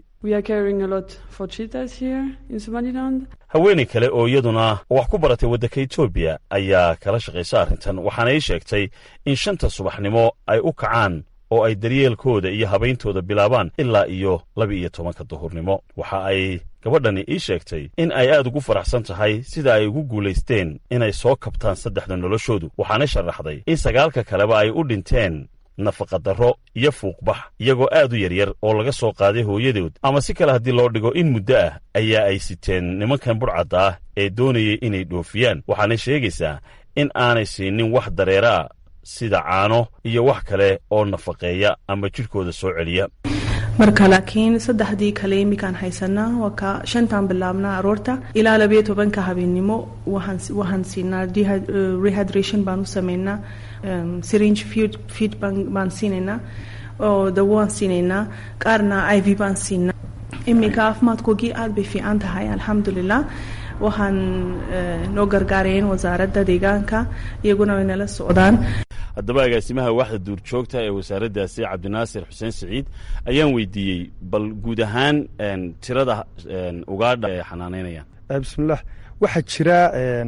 haweenay kale oo iyaduna wax ku baratay waddanka etoobiya ayaa kala shaqaysa arrintan waxaana ii sheegtay in shanta subaxnimo ay u kacaan oo ay daryeelkooda iyo habayntooda bilaabaan ilaa iyo laba-iyo tobanka duhurnimo waxa ay gabadhani ii sheegtay in ay aad ugu faraxsan tahay sida ay ugu guulaysteen inay soo kabtaan saddexda noloshoodu waxaana sharaxday in sagaalka kaleba ay u dhinteen nafaqadarro iyo fuuqbax iyagoo aad u yaryar oo laga soo qaaday hooyadood ama si kale haddii loo dhigo in muddo ah ayaa ay siteen nimankan budhcadda ah ee doonayay inay dhoofiyaan waxaanay sheegaysaa in aanay siinin wax dareera sida caano iyo wax kale oo nafaqeeya ama jidhkooda soo celiya marka laakiin saddexdii kale imikaan haysanaa waa ka shantaan bilaabnaa aroorta ilaa labayo tobanka habeennimo waxaan siinaa rehydration baan u sameynaa syringe feed baan siinaynaa oo dawo waan siinaynaa qaarna i v baan siinaa iminka caafimaadkoogii aad bay fiican tahay alxamdulilah waxaan noo gargaarayeen wasaaradda deegaanka iyaguna way nala socdaan haddaba agaasimaha waaxda duurjoogta ee wasaaraddaasi cabdinaasir xuseen siciid ayaan weydiiyey bal guud ahaan tirada ugaadha ee xanaanaynayaan bismillaah waxaa jira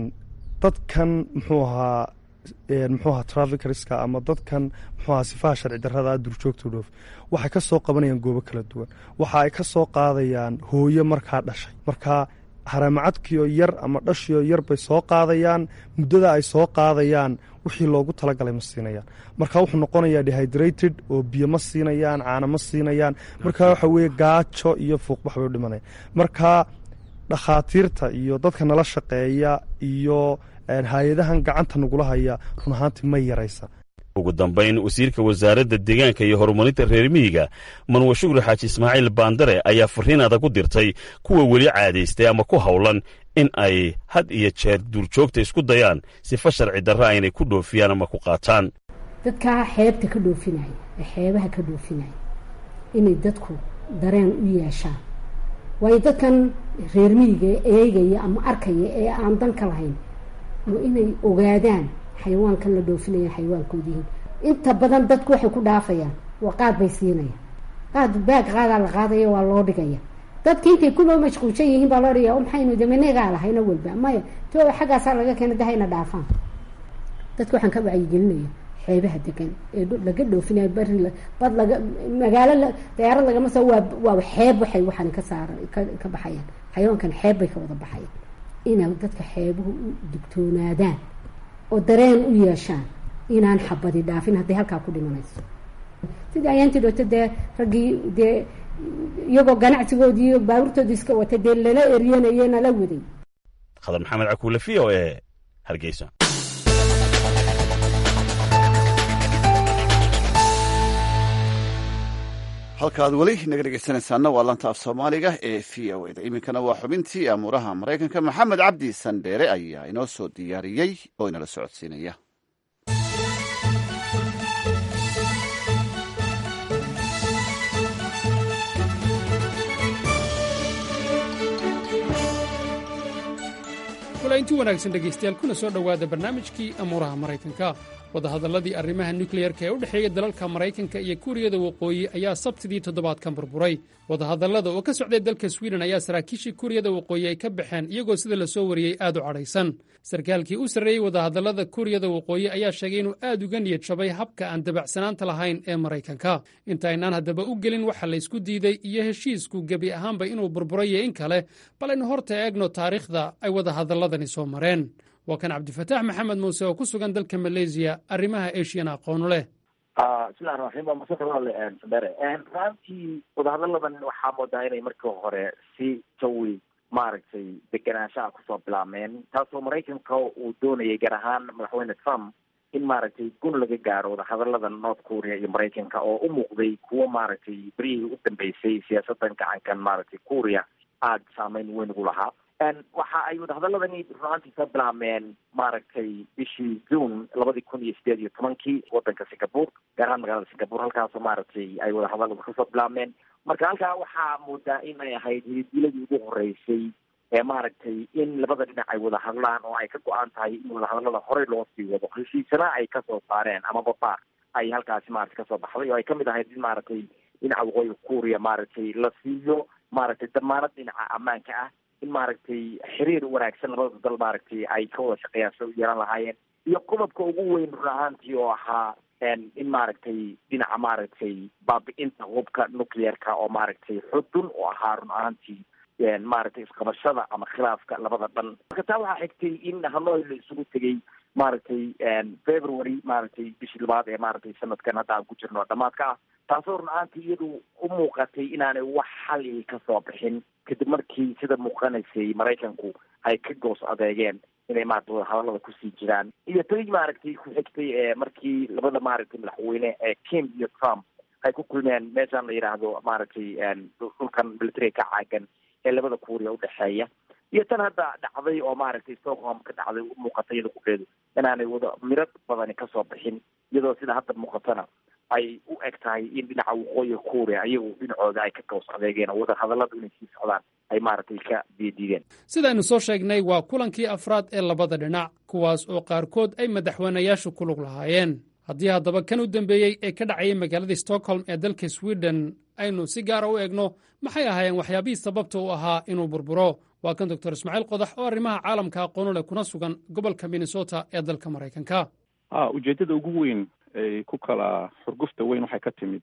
dadkan muxuu ahaa muxuu ahaa traficriska ama dadkan muxuu ahaa sifaha sharci darrada duurjoogta dhoof waxay ka soo qabanayaan goobo kala duwan waxa ay ka soo qaadayaan hooyo markaa dhashay markaa haramacadkiioo yar ama dhashioo yar bay soo qaadayaan muddada ay soo qaadayaan wixii loogu talagalay ma siinayaan marka wuxuu noqonayaa dehydrated oo biyo ma siinayaan caano ma siinayaan marka waxa weeye gaajo iyo fuuqbax bay u dhimanayaan marka dhakhaatiirta iyo dadka nala shaqeeya iyo hay-adahan gacanta nagula haya run ahaantii ma yaraysa ugu dambayn wasiirka wasaaradda deegaanka iyo horumarinta reer miyiga manwe shugri xaaji ismaaciil baandare ayaa fariin adag u dirtay kuwa weli caadaystay ama ku howlan in ay had iyo jeer duurjoogta isku dayaan sifa sharci darra aynay ku dhoofiyaan ama ku qaataan dadkaa xeebta ka dhoofinaya ee xeebaha ka dhoofinaya inay dadku dareen u yeeshaan waayo dadkan reer miyiga ee eegaya ama arkaya ee aan dan ka lahayn waa inay ogaadaan xayawaankan la dhoofinaya xayawaankoodi yihiin inta badan dadku waxay ku dhaafayaan waa qaad bay siinayaan qaad baag qaadaa la qaadaya waa loo dhigaya dadki intay kuloo mashquulsan yihiin baa loo dhigaya o maxaynu damanegaa lahayna walba maya to xaggaasaa laga keena dahayna dhaafaan dadka waxaan ka wacyigelinaya xeebaha degan ee laga dhoofinayo bari bad laga magaalo dayaarad lagama soo waa waa xeeb waxay waxaan ka saara ka baxayaan xayawaankan xeeb bay ka wada baxayaan inay dadka xeebuhu u digtoonaadaan oo dareen u yeeshaan inaan xabadi dhaafin hadday halkaa ku dhimanayso sidii ayaantii dhooto dee raggii dee iyagoo ganacsigoodii iyo baabuurtoodii iska wata dee lala eryanaya nala waday khadar maxamed cakuule v o e hargeysa halkaaad weli naga dhegeysanaysaana waa lanta af soomaaliga ee v o eda iminkana waa xubintii amuuraha maraykanka maxamed cabdi sandheere ayaa inoo soo diyaariyey oo inala socodsiinaya inti wanaagsan dhegaystayaal kuna soo dhowaada barnaamijkii amuuraha maraykanka wadahadalladii arrimaha nukleyarka ee u dhexeeya dalalka maraykanka iyo kuuriyada waqooyi ayaa sabtidii toddobaadkan burburay wadahadallada oo ka socday dalka swiden ayaa saraakiishii kuuriyada waqooyi ay ka baxeen iyagoo sida la soo wariyey aad u cadhaysan sarkaalkii u sarreeyey wadahadallada kuuriyada waqooyi ayaa sheegay inuu aad uga niyad jabay habka aan dabacsanaanta lahayn ee maraykanka intaynaan haddaba u gelin waxa laysku diiday iyo heshiisku gebi ahaanba inuu burburayo in kale bal aynu horta eegno taariikhda ay wadahadalladani soo mareen waa kan cabdifataax maxamed muuse oo ku sugan dalka maleysiya arrimaha asian aqoonu leh bismillahi raxmaan waa masaka walaale sandere runtii wadahadalladan waxaa moodaa inay markii hore si jawi maaragtay deganaanshaha kusoo bilaabmeen taasoo maraykanka uu doonayay gaar ahaan madaxweyne trump in maaragtay gun laga gaaro wadahadalladan north korea iyo maraykanka oo u muuqday kuwo maaragtay beryihii u dambeysay siyaasadan gacankan maaragtay korea aada saameyn weyn ugu lahaa waxa ay wadahadaladani runaantii soo bilaabmeen maaragtay bishii june labadii kun iyo sideed iyo tobankii wadanka singapore gaar ahaan magaalada singapore halkaasoo maaragtay ay wadahadaladu kasoo bilaabmeen marka halkaa waxaa moodaa in ay ahayd hilidiiladii ugu horeysay ee maaragtay in labada dhinac ay wada hadlaan oo ay ka go-aan tahay in wadahadalada horey loo sii wado heshiisana ay kasoo saareen amaba baar ay halkaasi maaragtay kasoo baxday oo ay kamid ahayd in maaragtay dhinaca waqooyiga kuuriya maaragtay la siiyo maaragtay damaanad dhinaca ammaanka ah in maaragtay xiriir wanaagsan labada dal maaragtay ay ka wada shaqeeyaan sida u yeelan lahaayeen iyo qodobka ugu weyn run ahaantii oo ahaa in maaragtay dhinaca maaragtay baabi-inta hubka nuclearka oo maaragtay xudun oo ahaa run ahaantii maaragtay isqabashada ama khilaafka labada dhan marka taa waxaa xigtay in hanoi la isugu tegay maaragtay february maaragtay bishii labaad ee maaragtay sanadkan hadda aan ku jirno dhamaadka ah taasoo run ahaantii iyadu u muuqatay inaanay wax xali kasoo bixin kadib markii sida muuqanaysay maraykanku ay ka goos adeegeen inay maarata wadahadalada kusii jiraan iyo tay maaragtay ku xigtay ee markii labada maaragtay madaxweyne ee kim iyo trump ay ku kulmeen meeshaan la yidhaahdo maaragtay dhulkan militariga ka caagan ee labada kuuriya udhexeeya iyo tan hadda dhacday oo maaragtay stockholm ka dhacday u muuqata iyada kugeedu inaanay wada miro badani kasoo bixin iyadoo sida hadda muuqatana ay u eg tahay in dhinaca waqooyiga kuuriya iyagu dhinacooda ay ka goos adeegeen oo wada hadalladu inay sii socdaan ay maaragtay ka diidiideen sidaynu soo sheegnay waa kulankii afraad ee labada dhinac kuwaas oo qaarkood ay madaxweynayaashu ku lug lahaayeen haddii haddaba kan u dambeeyey ee ka dhacayay magaalada stockholm ee dalka sweden aynu si gaara u eegno maxay ahaayeen waxyaabihii sababta u ahaa inuu burburo waa kan doctor ismaaciil qodax oo arrimaha caalamka aqoonu leh kuna sugan gobolka minnesota ee dalka maraykanka a ujeeddada ugu weyn ay ku kala xurgufta weyn waxay ka timid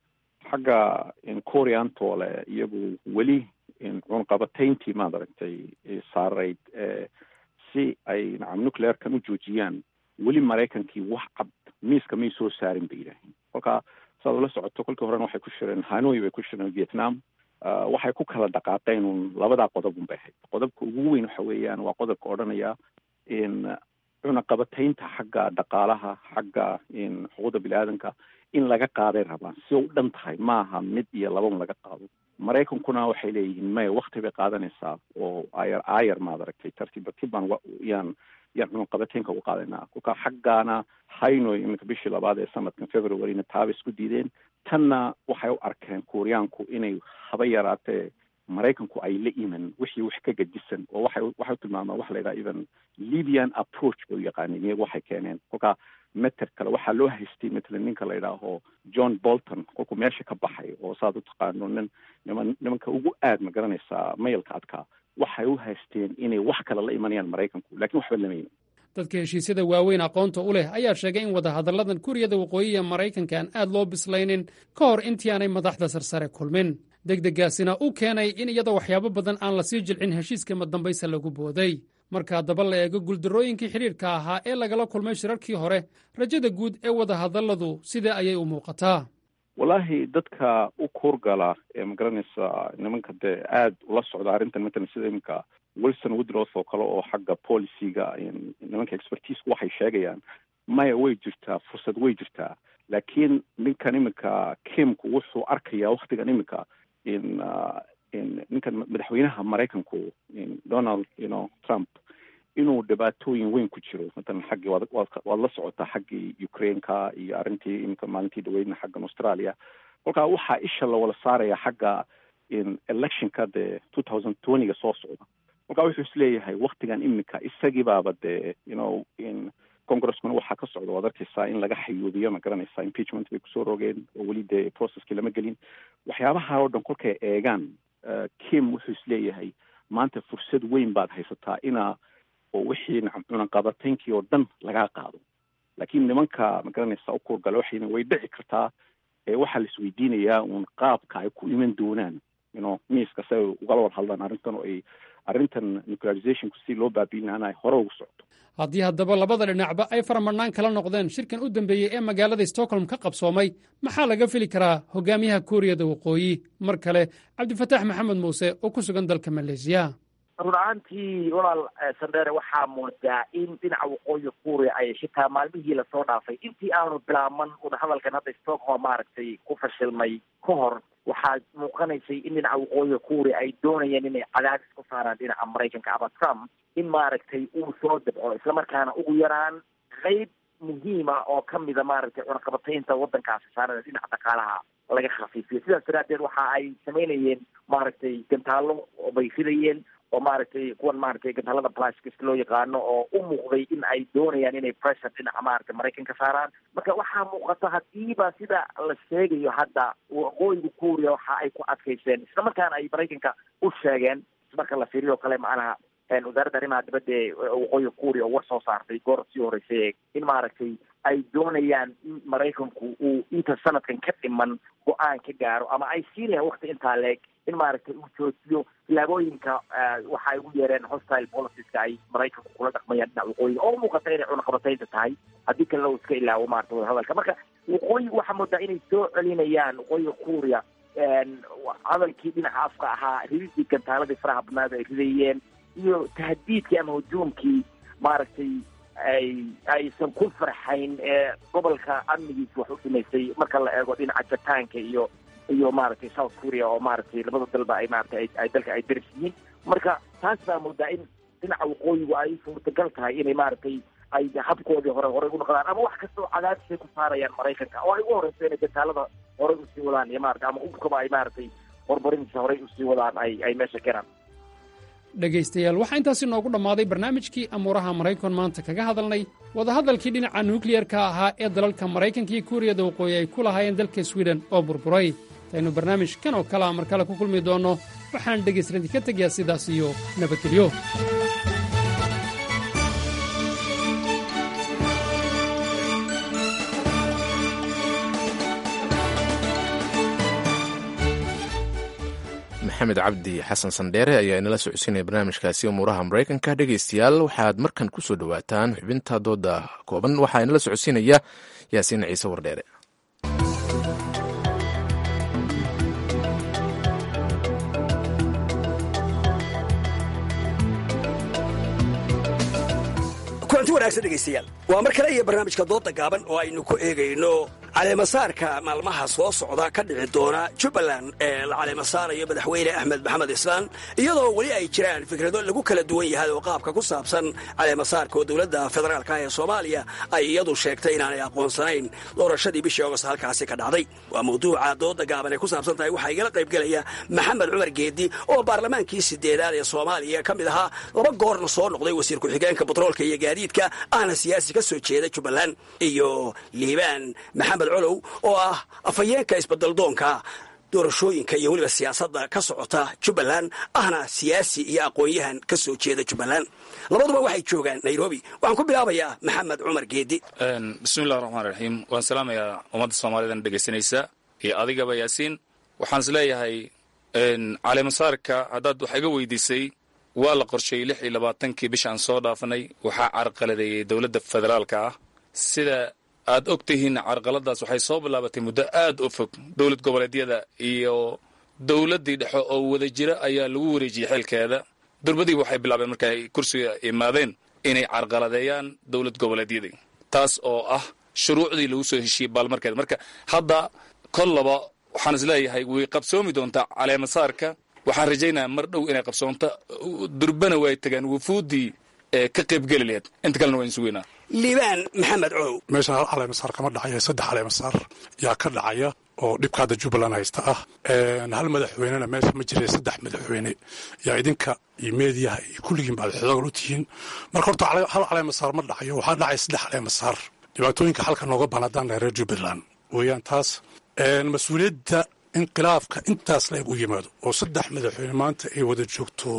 xagga koreantoole iyagu weli cunqabatayntii maad aragtay saarayd si ay nacam nuclearkan u joojiyaan weli maraykankii wax cad miiska may soo saarin bay yidhaaheen kolka saad ula socoto kolkii horena waxay ku shireen hanoi bay ku shireen vietnam waxay ku kala dhaqaaqeen un labadaa qodob un bay ahayd qodobka ugu weyn waxa weeyaan waa qodobka odhanaya in cunaqabataynta xagga dhaqaalaha xagga xuquuqda bini-aadanka in laga qaaday rabaan si u dhan tahay maaha mid iyo laban laga qaado maraykankuna waxay leeyihiin maya wakti bay qaadanaysaa oo ayar aayar maad aragtay tartiib tartiib baan yaan yaan cunaqabataynka uga qaadanaa kolka xaggaana haynoy iminka bishii labaad ee sanadkan februaryna taaba isku diideen tanna waxay u arkeen kuuriyaanku inay haba yaraatee maraykanku ay la iman wixii wax ka gedisan oo waxay waxay u tilmaamaan waxa la yidhaha even libyan approach bay u yaqaaneen iyagu waxay keeneen kolka meter kale waxaa loo haystay matalan ninka la yidhaaho john bolton kolkuu meesha ka baxay oo saad u taqaano nin niman nimanka ugu aad ma garanaysaa mayalka adkaa waxay u haysteen inay wax kale la imanayaan maraykanku lakin waxba lama iman dadka heshiisyada waaweyn aqoonta u leh ayaa sheegay in wadahadalladan kuuriyada waqooyiga maraykanka aan aad loo bislaynin ka hor intii aanay madaxda sarsare kulmin degdegaasina u keenay in iyadoo waxyaabo badan aan lasii jilcin heshiiska madambaysa lagu booday marka haddaba la eego guuldarrooyinkii xidhiirka ahaa ee lagala kulmay shirarkii hore rajada guud ee wadahadalladu sidee ayay u muuqataa wallaahi dadka u kuurgala ee magaranaysa nimanka dee aad ula socda arrintan matalan sida iminka wilson woodroth oo kale oo xagga policyga nimanka expertiisku waxay sheegayaan maya way jirtaa fursad way jirtaa laakiin ninkan iminka kimku wuxuu arkayaa waktigan iminka in in ninkan madaxweynaha maraykanku donald you know trump inuu dhibaatooyin weyn ku jiro matalan xaggii waad waad la socotaa xaggii ukraineka iyo arrintii iminka maalintii dhaweydna xaggan australia kolkaa waxaa isha lawala saaraya xagga in electionka dee two thousand twentyga soo socda marka wuxuu isleeyahay waktigan iminka isagiibaaba dee you know in congreskuna waxaa ka socda waad arkeysaa in laga xayuubiyo ma garanaysaa impeachment bay kusoo rogeen oo weli dee processkii lama gelin waxyaabaha oo dhan kolkay eegaan kim wuxuu isleeyahay maanta fursad weyn baad haysataa inaa oo wixii cunaqabataynkii oo dhan lagaa qaado laakiin nimanka ma garanaysaa u kuurgale waxayna way dhici kartaa ee waxaa la isweydiinayaa uun qaabka ay ku iman doonaan you know miiska si ay ugala wada hadlaan arrintan oo ay arrintan nuclearizationku si loo baabiin ay hore ugu socdo haddii haddaba labada dhinacba ay faramadhnaan kala noqdeen shirkan u dambeeyey ee magaalada stockholm ka qabsoomay maxaa laga fili karaa hogaamiyaha kuuriyada waqooyi mar kale cabdifataax maxamed muuse oo ku sugan dalka maleesiya run ahaantii walaal sandere waxaa moodaa in dhinaca waqooyi kuuriya ay xitaa maalmihii lasoo dhaafay intii aanu bilaaban wadahadalkan hadda stockholm maaragtay ku fashilmay ka hor waxaa muuqanaysay in dhinaca waqooyiga kuuriya ay doonayeen inay cadaadis ku saaraan dhinaca maraykanka ama trump in maaragtay uu soo dabco islamarkaana ugu yaraan qeyb muhiima oo kamida maaragtay cunaqabataynta wadankaasi saarada dhinaca dhaqaalaha laga khafiifiyo sidaas daraadeed waxa ay samaynayeen maaragtay gantaallo bay ridayeen oo maaragtay kuwan maaragtay gantaalada plastics loo yaqaano oo u muuqday in ay doonayaan inay pressure dhinaca maaragtay maraykanka saaraan marka waxaa muuqata hadiiba sida la sheegayo hadda waqooyiga kuuriya waxa ay ku adkayseen islamarkaana ay maraykanka u sheegeen marka la fiiriyo o kale macnaha wasaaradda arrimaha dibadda ee waqooyiga kuuriya oo war soo saartay goor sii horeysay in maaragtay ay doonayaan in maraykanku uu inta sanadkan ka dhiman go-aan ka gaaro ama ay siinayaan wakti intaa leeg in maaragtay uu joojiyo tilaabooyinka waxa ay ugu yeereen hostile policies-ka ay maraykanku kula dhaqmayaan dhinaca waqooyiga oo muuqata inay cunaqabataynta tahay haddii kalena uu iska ilaawo maarata wadahadalka marka waqooyiga waxaa moodaa inay soo celinayaan waqooyiga kuuriya hadalkii dhinaca afka ahaa rididii gantaaladii faraha badnaad ay ridayeen iyo tahdiidkii ama hujuumkii maaragtay ay aysan ku farxayn ee gobolka amnigiisa wax u dhimaysay marka la eego dhinaca jataanka iyo iyo maaragtay south korea oo maaragtay labada dalba ay maaragtay ay dalka ay daris yihiin marka taas baa moodaa in dhinaca waqooyigu ay suurtagal tahay inay maaragtay ay habkoodii hore horey u noqdaan ama wax kasta oo cadaadisay ku saarayaan maraykanka oo ay ugu horeyso inay gantaalada horey usii wadaan iyo maarata ama hubkaba ay maaragtay hormarintiisa horey usii wadaan ay ay meesha keenaan dhegaystayaal waxaa intaasi noogu dhammaaday barnaamijkii amuuraha maraykan maanta kaga hadalnay wadahadalkii dhinaca nukliyarka ahaa ee dalalka maraykanka iyo kuuriyada waqooyi ay ku lahaayeen dalka swiden oo burburay intaynu barnaamijkan oo kalea mar kale ku kulmi doonno waxaan dhegaystarinti ka tegayaa sidaas iyo nabadgelyo maxamed cabdi xasan sandheere ayaa inala socodsiinaya barnaamijkaasi umuuraha maraykanka dhegaystayaal waxaad markan ku soo dhowaataan xubinta dooda kooban waxaa inala socodsiinaya yaasiin ciise wardheere kulanti wanaagsan dhegaystayaal waa mar kale iyo barnaamijka dooda gaaban oo aynu ku eegayno caleemasaarka maalmaha soo socda ka dhici doona jubbaland ee la caleemasaarayo madaxweyne axmed maxamed islaan iyadoo weli ay jiraan fikrado lagu kala duwan yahay oo qaabka ku saabsan caleemasaarka oo dowladda federaalka ee soomaaliya ay iyadu sheegtay inaanay aqoonsanayn doorashadii bishii agost halkaasi ka dhacday waa mawduuca dooda gaaban ay ku saabsan tahay waxaa igala qaybgelaya maxamed cumar geedi oo baarlamaankii sideedaad ee soomaaliya ka mid ahaa laba goorna soo noqday wasiir ku-xigeenka batroolka iyo gaadiidka ahna siyaasi ka soo jeeda jubbaland iyo liibaan maxamed colow oo ah afhayeenka isbeddeldoonka doorashooyinka iyo weliba siyaasadda ka socota jubbaland ahna siyaasi iyo aqoon-yahan ka soo jeeda jubbaland labaduba waxay joogaan nairobi waxaan ku bilaabayaa maxamed cumar geedi bismillahi raxmaan raxiim waan salaamayaa ummadda soomaalidan dhegaysanaysa iyo adigaba yaasiin waxaan is leeyahay caleemasaarka haddaad wax iga weydiisay waa la qorsheeyey lix iyo labaatankii bishaan soo dhaafanay waxaa carqaladeeyey dowladda federaalka ah sida aad og tihiin carqaladaas waxay soo bilaabatay muddo aad u fog dowlad goboleedyada iyo dowladdii dhexe oo wada jira ayaa lagu wareejiyey xeelkeeda durbadiiba waxay bilaabeen marka ay kursiga imaadeen inay carqaladeeyaan dowlad goboleedyadii taas oo ah shuruucdii lagu soo heshiiyey baalmarkeeda marka hadda kollaba waxaan is leeyahay way qabsoomi doontaa caleemasaarka waxaan rajaynayaa mar dhow inay qabsoonto durbana way tagaan wufuuddii ka qaybgeli laheed inta kalena waan sugeynaa liibaan maxamed colow meeshan hal caleemasaar kama dhacayo saddex caleemasaar yaa ka dhacaya oo dhibka hadda jubbaland haysta ah hal madaxweynena meesha ma jira saddex madaxweyne yaa idinka iyo meediyaha iyo kulligiin baad xoogal u tihiin marka horta hal caleemasaar ma dhacayo waxaa dhacaya saddex caleemasaar dhibaatooyinka halka nooga banadaan reer jubbaland weeyaan taas mas-uuliyadda inqilaafka intaas leeg u yimaado oo saddex madaxweyne maanta ay wada joogto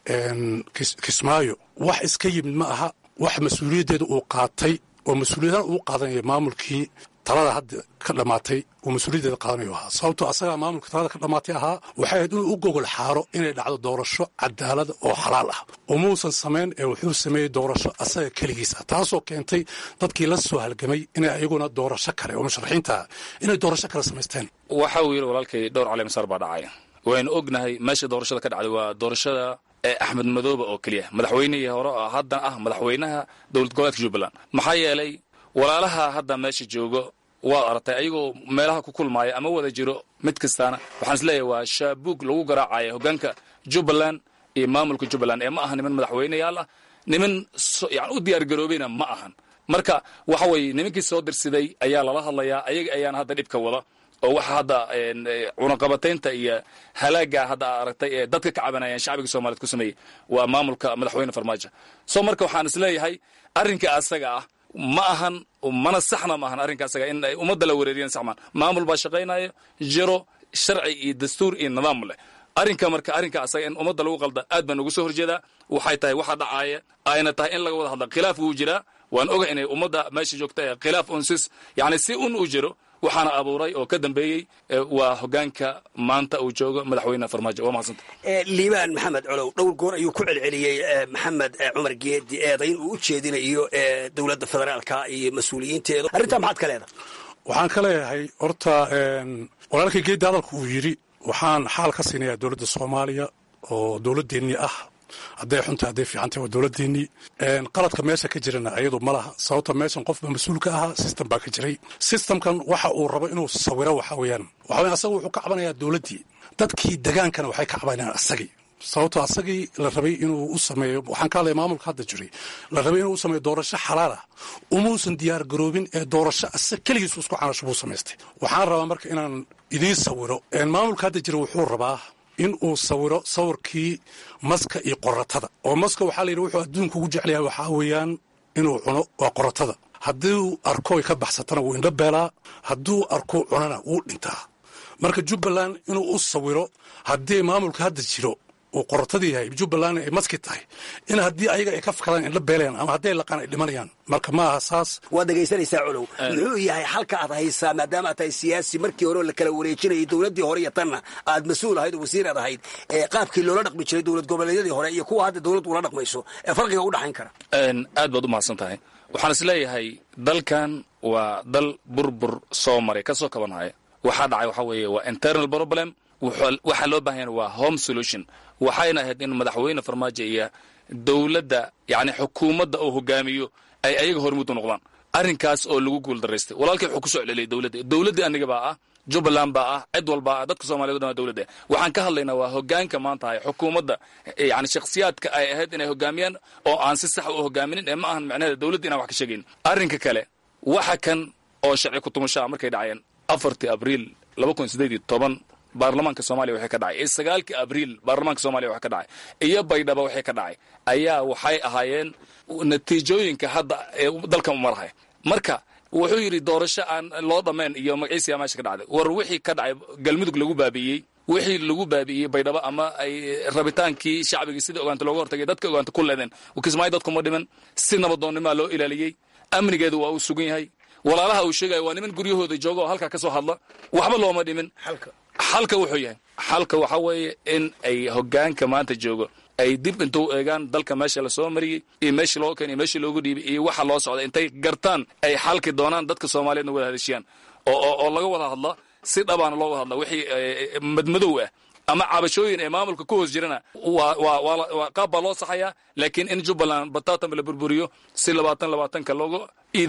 kismaayo wax iska yimid ma aha wax mas-uuliyaddeeda uu qaatay oo mas-uuliyadahan uu qaadanaya maamulkii talada hadda ka dhammaatay uu mas-uuliyaddeeda qaadanayo ahaa sababtoo asagaa maamulka talada ka dhammaatay ahaa waxay ahayd inuu u gogol xaaro inay dhacdo doorasho cadaalada oo xalaal ah umuusan samayn ee wuxuu sameeyey doorasho asaga keligiis ah taasoo keentay dadkii la soo halgamay inay ayaguna doorasho kale oo musharaxiinta ah inay doorasho kale samaysteen waxa uu yidhi walaalkay dhowr caleemasaar baa dhacaya waynu ognahay meesha doorashada ka dhacday waa doorashada ee axmed madoobe oo keliya madaxweynihii hore oo haddana ah madaxweynaha dowlad goboleedka jubbaland maxaa yeelay walaalaha hadda meesha joogo waad aragtay ayagoo meelaha ku kulmaaya ama wada jiro mid kastaana waxaan is leeyahay waa shaabuug lagu garaacaya hoggaanka jubbaland iyo maamulka jubbaland ee ma aha niman madaxweyneyaal ah niman yani u diyaargaroobayna ma ahan marka waxa weeye nimankii soo dirsiday ayaa lala hadlayaa ayaga ayaana hadda dhibka wada oo waxa hadda cunaqabataynta iyo halaaga hadda aragtay ee dadka ka cabanayaan shacbiga soomaaliyed ku sameeyey waa maamulka madaxweyne farmaajo so marka waxaan is leeyahay arrinka asaga ah ma ahan mana saxna ma ahan arrinka asaga in ay ummadda la wareeriyaan saxmaan maamul baa shaqaynaya jiro sharci iyo dastuur iyo nidaam leh arrinka marka arrinka asaga in ummadda lagu qalda aad baan ugu soo horjeedaa waxay tahay waxa dhacaaya ayna tahay in laga wada hadla khilaaf wuu jiraa waan oga inay ummadda meesha joogta ee khilaaf unsis yani si un u jiro waxaana abuuray oo ka dambeeyey waa hogaanka maanta uu joogo madaxweyne farmaajo waa mahadsanta liibaan maxamed colow dhowr goor ayuu ku celceliyey maxamed cumar geedi eedayn uu u jeedinayo dowladda federaalka iyo mas-uuliyiinteeda arrintaa maxaad ka leedahay waxaan ka leeyahay horta walaalkay geeddi hadalka uu yidhi waxaan xaal ka siinayaa dowladda soomaaliya oo dowladdeennii ah hadday xunta hadday fiicantahy waa dowladdeennii qaladka meesha ka jirana ayadu ma laha sababta meeshan qofba mas-uul ka ahaa system baa ka jiray systemkan waxa uu rabo inuu sawiro waxa weeyaan waxa weyan asaga wuxuu ka cabanayaa dowladdii dadkii degaankana waxay ka cabanayaan asagii sababto asagii la rabay inuu u sameeyo waxaan ka hadlaya maamulka hadda jiray la rabay inuu u sameeyo doorasho xalaal ah umuusan diyaar garoobin ee doorasho asag keligiisu isku canasho buu samaystay waxaan rabaa marka inaan idiin sawiro maamulka hadda jira wuxuu rabaa in uu sawiro sawirkii maska iyo qoratada oo maska waxaa la yidhi wuxuu adduunka ugu jeclayaa waxaa weeyaan inuu cuno waa qoratada hadduu arkoy ka baxsatana wuu indho beelaa hadduu arko cunana wuu dhintaa marka jubbaland inuu u sawiro haddii maamulka hadda jiro uu qorotadii yahay jubbaland ay maski tahay in haddii ayaga ay ka fakadaan indho beelayaan ama hadday laqaan ay dhimanayaan marka ma aha saas waad dhegaysanaysaa colow muxuu yahay halka aad haysaa maadaama aad tahay siyaasi markii hore la kala wareejinayay dowladdii hore iyo tanna aad mas-uul ahayd oo wasiir aad ahayd ee qaabkii loola dhaqmi jiray dowlad goboleedyadii hore iyo kuwa hadda dowladdu ula dhaqmayso ee farqiga u dhaxayn kara aad baad u mahadsan tahay waxaan is leeyahay dalkan waa dal burbur soo maray ka soo kabanhaya waxaa dhacay waxaa weeye waa internal problem waxaa loo baahan yahay waa home solution waxayna ahayd in madaxweyne farmaajo iyo dowladda yani xukuumadda uu hogaamiyo ay ayaga hormuud u noqdaan arrinkaas oo lagu guul daraystay walaalkii wuxuu ku soo celceliyay dowladda dowladdii aniga baa ah jubbaland baa ah cid walbaa ah dadka soomaliyeed o dhan waa dowladda waxaan ka hadlaynaa waa hogaanka maanta hay xukuumadda yani shakhsiyaadka ay ahayd inay hogaamiyaan oo aan si sax u hogaaminin ee ma ahan macnaheeda dowladda inaan wax ka sheegayn arrinka kale waxa kan oo sharci kutumashaa markay dhacayeen afartii abriil laba kun sideed iyo toban baarlamaanka soomaaliya waxay ka dhacay iyo sagaalkii abriil baarlamaanka soomaliya waxay ka dhacay iyo baydhaba waxay ka dhacay ayaa waxay ahaayeen natiijooyinka hadda ee dalkan u marhay marka wuxuu yidhi doorasho aan loo dhammayn iyo magaciisiyaa meesha ka dhacday war wixii ka dhacay galmudug lagu baabi'iyey wixii lagu baabi'iyey baydhabo ama ay rabitaankii shacbigii sidai ogaanta looga hortagay dadka ogaanta ku leedeen kismaayo dadkuma dhiman si nabadoonnimaa loo ilaaliyey amnigeedu waa uu sugan yahay walaalaha uu sheegaya waa niman guryahooda jooga oo halkaa ka soo hadla waxba looma dhimin xalka wuxuu yahay xalka waxa weeye in ay hogaanka maanta joogo ay dib intuu eegaan dalka meesha lasoo mariyey iyo meeshii loo keenay meeshii loogu dhiibay iyo waxa loo socda intay gartaan ay xalki doonaan dadka soomaaliyeedna wada hadashiyaan oo oo laga wada hadla si dhabaana loo wada hadla wixii madmadow ah ama cabashooyin ee maamulka ku hoos jirana waa waa waa qaab baa loo saxayaa laakiin in jubbaland bataatanba la burburiyo si labaatan labaatanka loogu iidaamo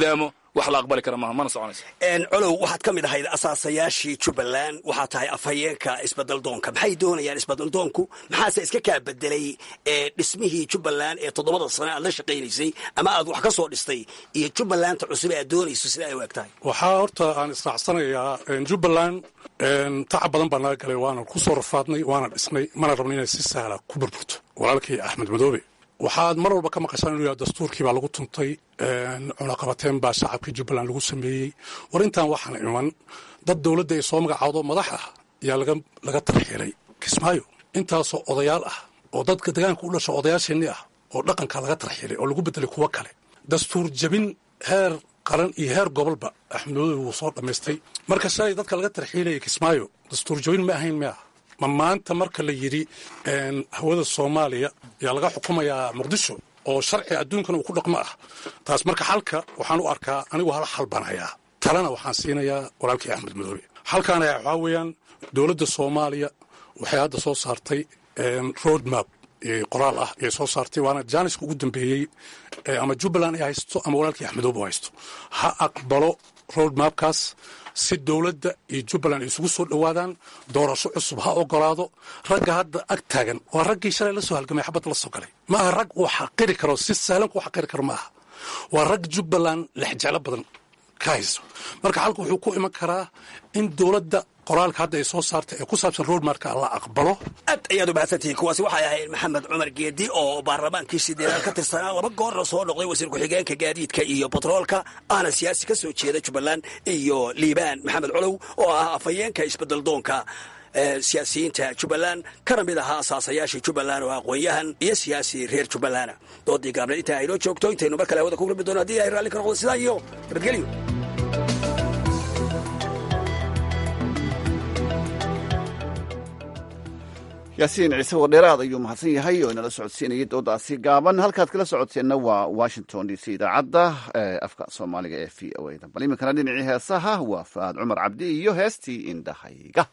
wax la aqbali kara maaha mana soconayso colow waxaad ka mid ahayd asaasayaashii jubbaland waxaa tahay afhayeenka isbeddeldoonka maxay doonayaan isbeddeldoonku maxaase iska kaa bedelay dhismihii jubbaland ee toddobada sane aad la shaqaynaysay ama aad wax ka soo dhistay iyo jubbalanda cusub aad doonayso sida ay u eg tahay waxaa horta aan israacsanayaa jubbaland tacab badan baa naga galay waana ku soo rafaadnay waana dhisnay mana rabno inay si sahla ku burburto walaalkii axmed madoobe waxaad mar walba ka maqashaan inuu yahay dastuurkii baa lagu tuntay cunaqabateen baa shacabkii jubbaland lagu sameeyey war intaan waxaan iman dad dowladda ay soo magacaawdo madax ah ayaa laga tarxiilay kismaayo intaasoo odayaal ah oo dadka degaanka u dhasho odayaasheenni ah oo dhaqanka laga tarxiilay oo lagu bedelay kuwo kale dastuur jabin heer qaran iyo heer gobolba axmed madoobe wuu soo dhammaystay marka shalay dadka laga tarxiilayay kismaayo dastuur jabin ma ahayn mia ma maanta marka la yidhi hawada soomaaliya ayaa laga xukumayaa muqdisho oo sharci adduunkana uu ku dhaqmo ah taas marka xalka waxaan u arkaa anigu hal xal baan hayaa talena waxaan siinayaa walaalkii axmed madoobe xalkaan ayaa waxaa weeyaan dowladda soomaaliya waxay hadda soo saartay road map qoraal ah ayay soo saartay waana jaaniska ugu dambeeyey ama jubbaland ay haysto ama walaalkii axmedoobe u haysto ha aqbalo road mapkaas si dowladda iyo jubbaland ay isugu soo dhowaadaan doorasho cusub ha ogolaado ragga hadda ag taagan waa raggii shalay la soo halgamay xabadda la soo galay ma aha rag uu xaqiri karo si sahlan ku xaqiri karo ma aha waa rag jubbaland lexjeclo badan ka hayso marka xalku wuxuu ku iman karaa in dowladda qoraalka hadda ay soo saartay ee ku saabsan roadmarka la aqbalo aad ayaad u mahadsantihiin kuwaasi waxay ahayd maxamed cumar geedi oo baarlamaankii sideedaad ka tirsanaa laba goorna soo noqday wasiir ku-xigeenka gaadiidka iyo batroolka ahna siyaasi ka soo jeeda jubbaland iyo liibaan maxamed colow oo ah afhayeenka isbeddeldoonka siyaasiyiinta jubbaland kana mid ahaa asaasayaashii jubbaland oo aqoon-yahan iyo siyaasi reer jubbalana doodii gaabneed intaa aynoo joogto intaynu mar kale hawada ku kulmi doono haddii ay raalli ka noqdo sidaa iyo nabadgelyo yaasiin ciise wadheeraad ayuu mahadsan yahay oo inala socodsiinayay doodaasi gaaban halkaad kala socoteenna waa washington d c idaacadda afka soomaaliga ee v o a da bal iminkana dhinacii heesaha waa faad cumar cabdi iyo heestii indhahayga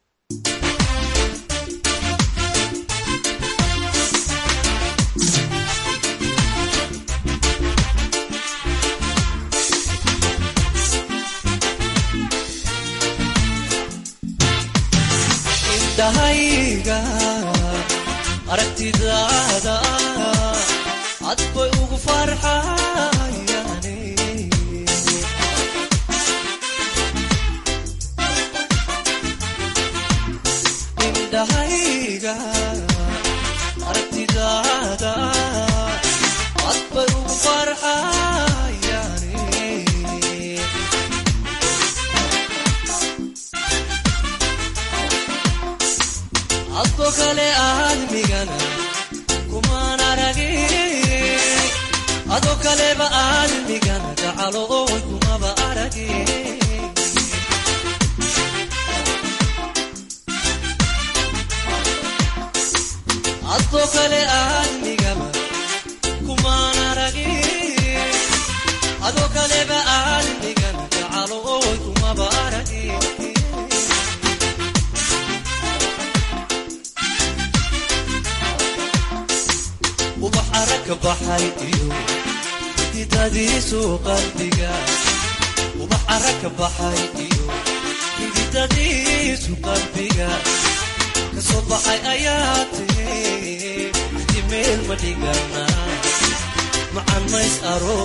indhahayga aragtidaada cad bay ugu farxayane indhahayga aragtidaada cad bay ugu farxayane adko kale aadmigana kumaan aragin adoo kaleba aadmigana gacalo oy kumaba aragin adoo kale aadmigaba kumaan aragin adoo kaleba aadmigana gacalo oy kumaba aragin ubax aragka baxay iyo xididadiisu qalbiga ubax aragka baxay iyo xididadiisu qalbiga kasoo baxay ayaa tiri dimeel ma dhigana macan mays aro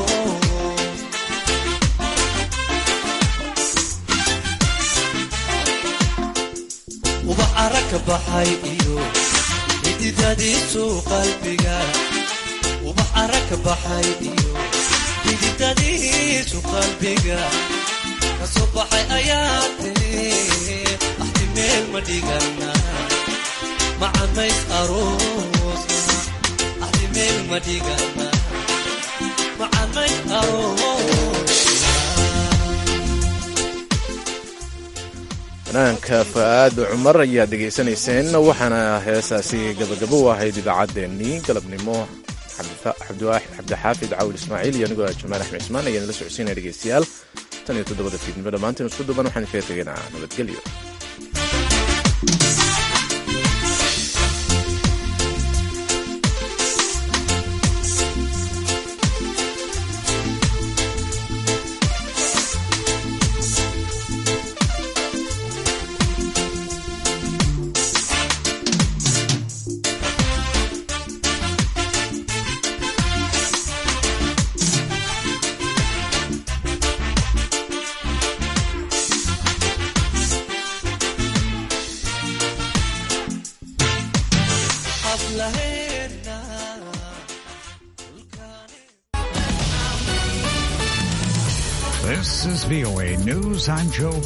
ubax aragka baxay iyo xididadiisu qalbiga ubax aragka baxay iyo xididadiisu qalbiga kasoo baxay ayaa tiri axdi meel ma dhigana macamays aroosna axdi meel ma dhigana macamays aroosna fanaanka fa'aad cumar ayaad dhegaysanayseen waxaana heesaasi gabagabo u ahayd idaacaddeenii galabnimo cabdixaafid cawil ismaaciil iyo anigoo jamaal axmed cismaan ayaan la socodsiinaya dhegeystayaal tan iyo toddobada fiidnimo dhammaantiin isku duban waxaan kaga tegaynaa nabadgelyo VOA News. I'm Joe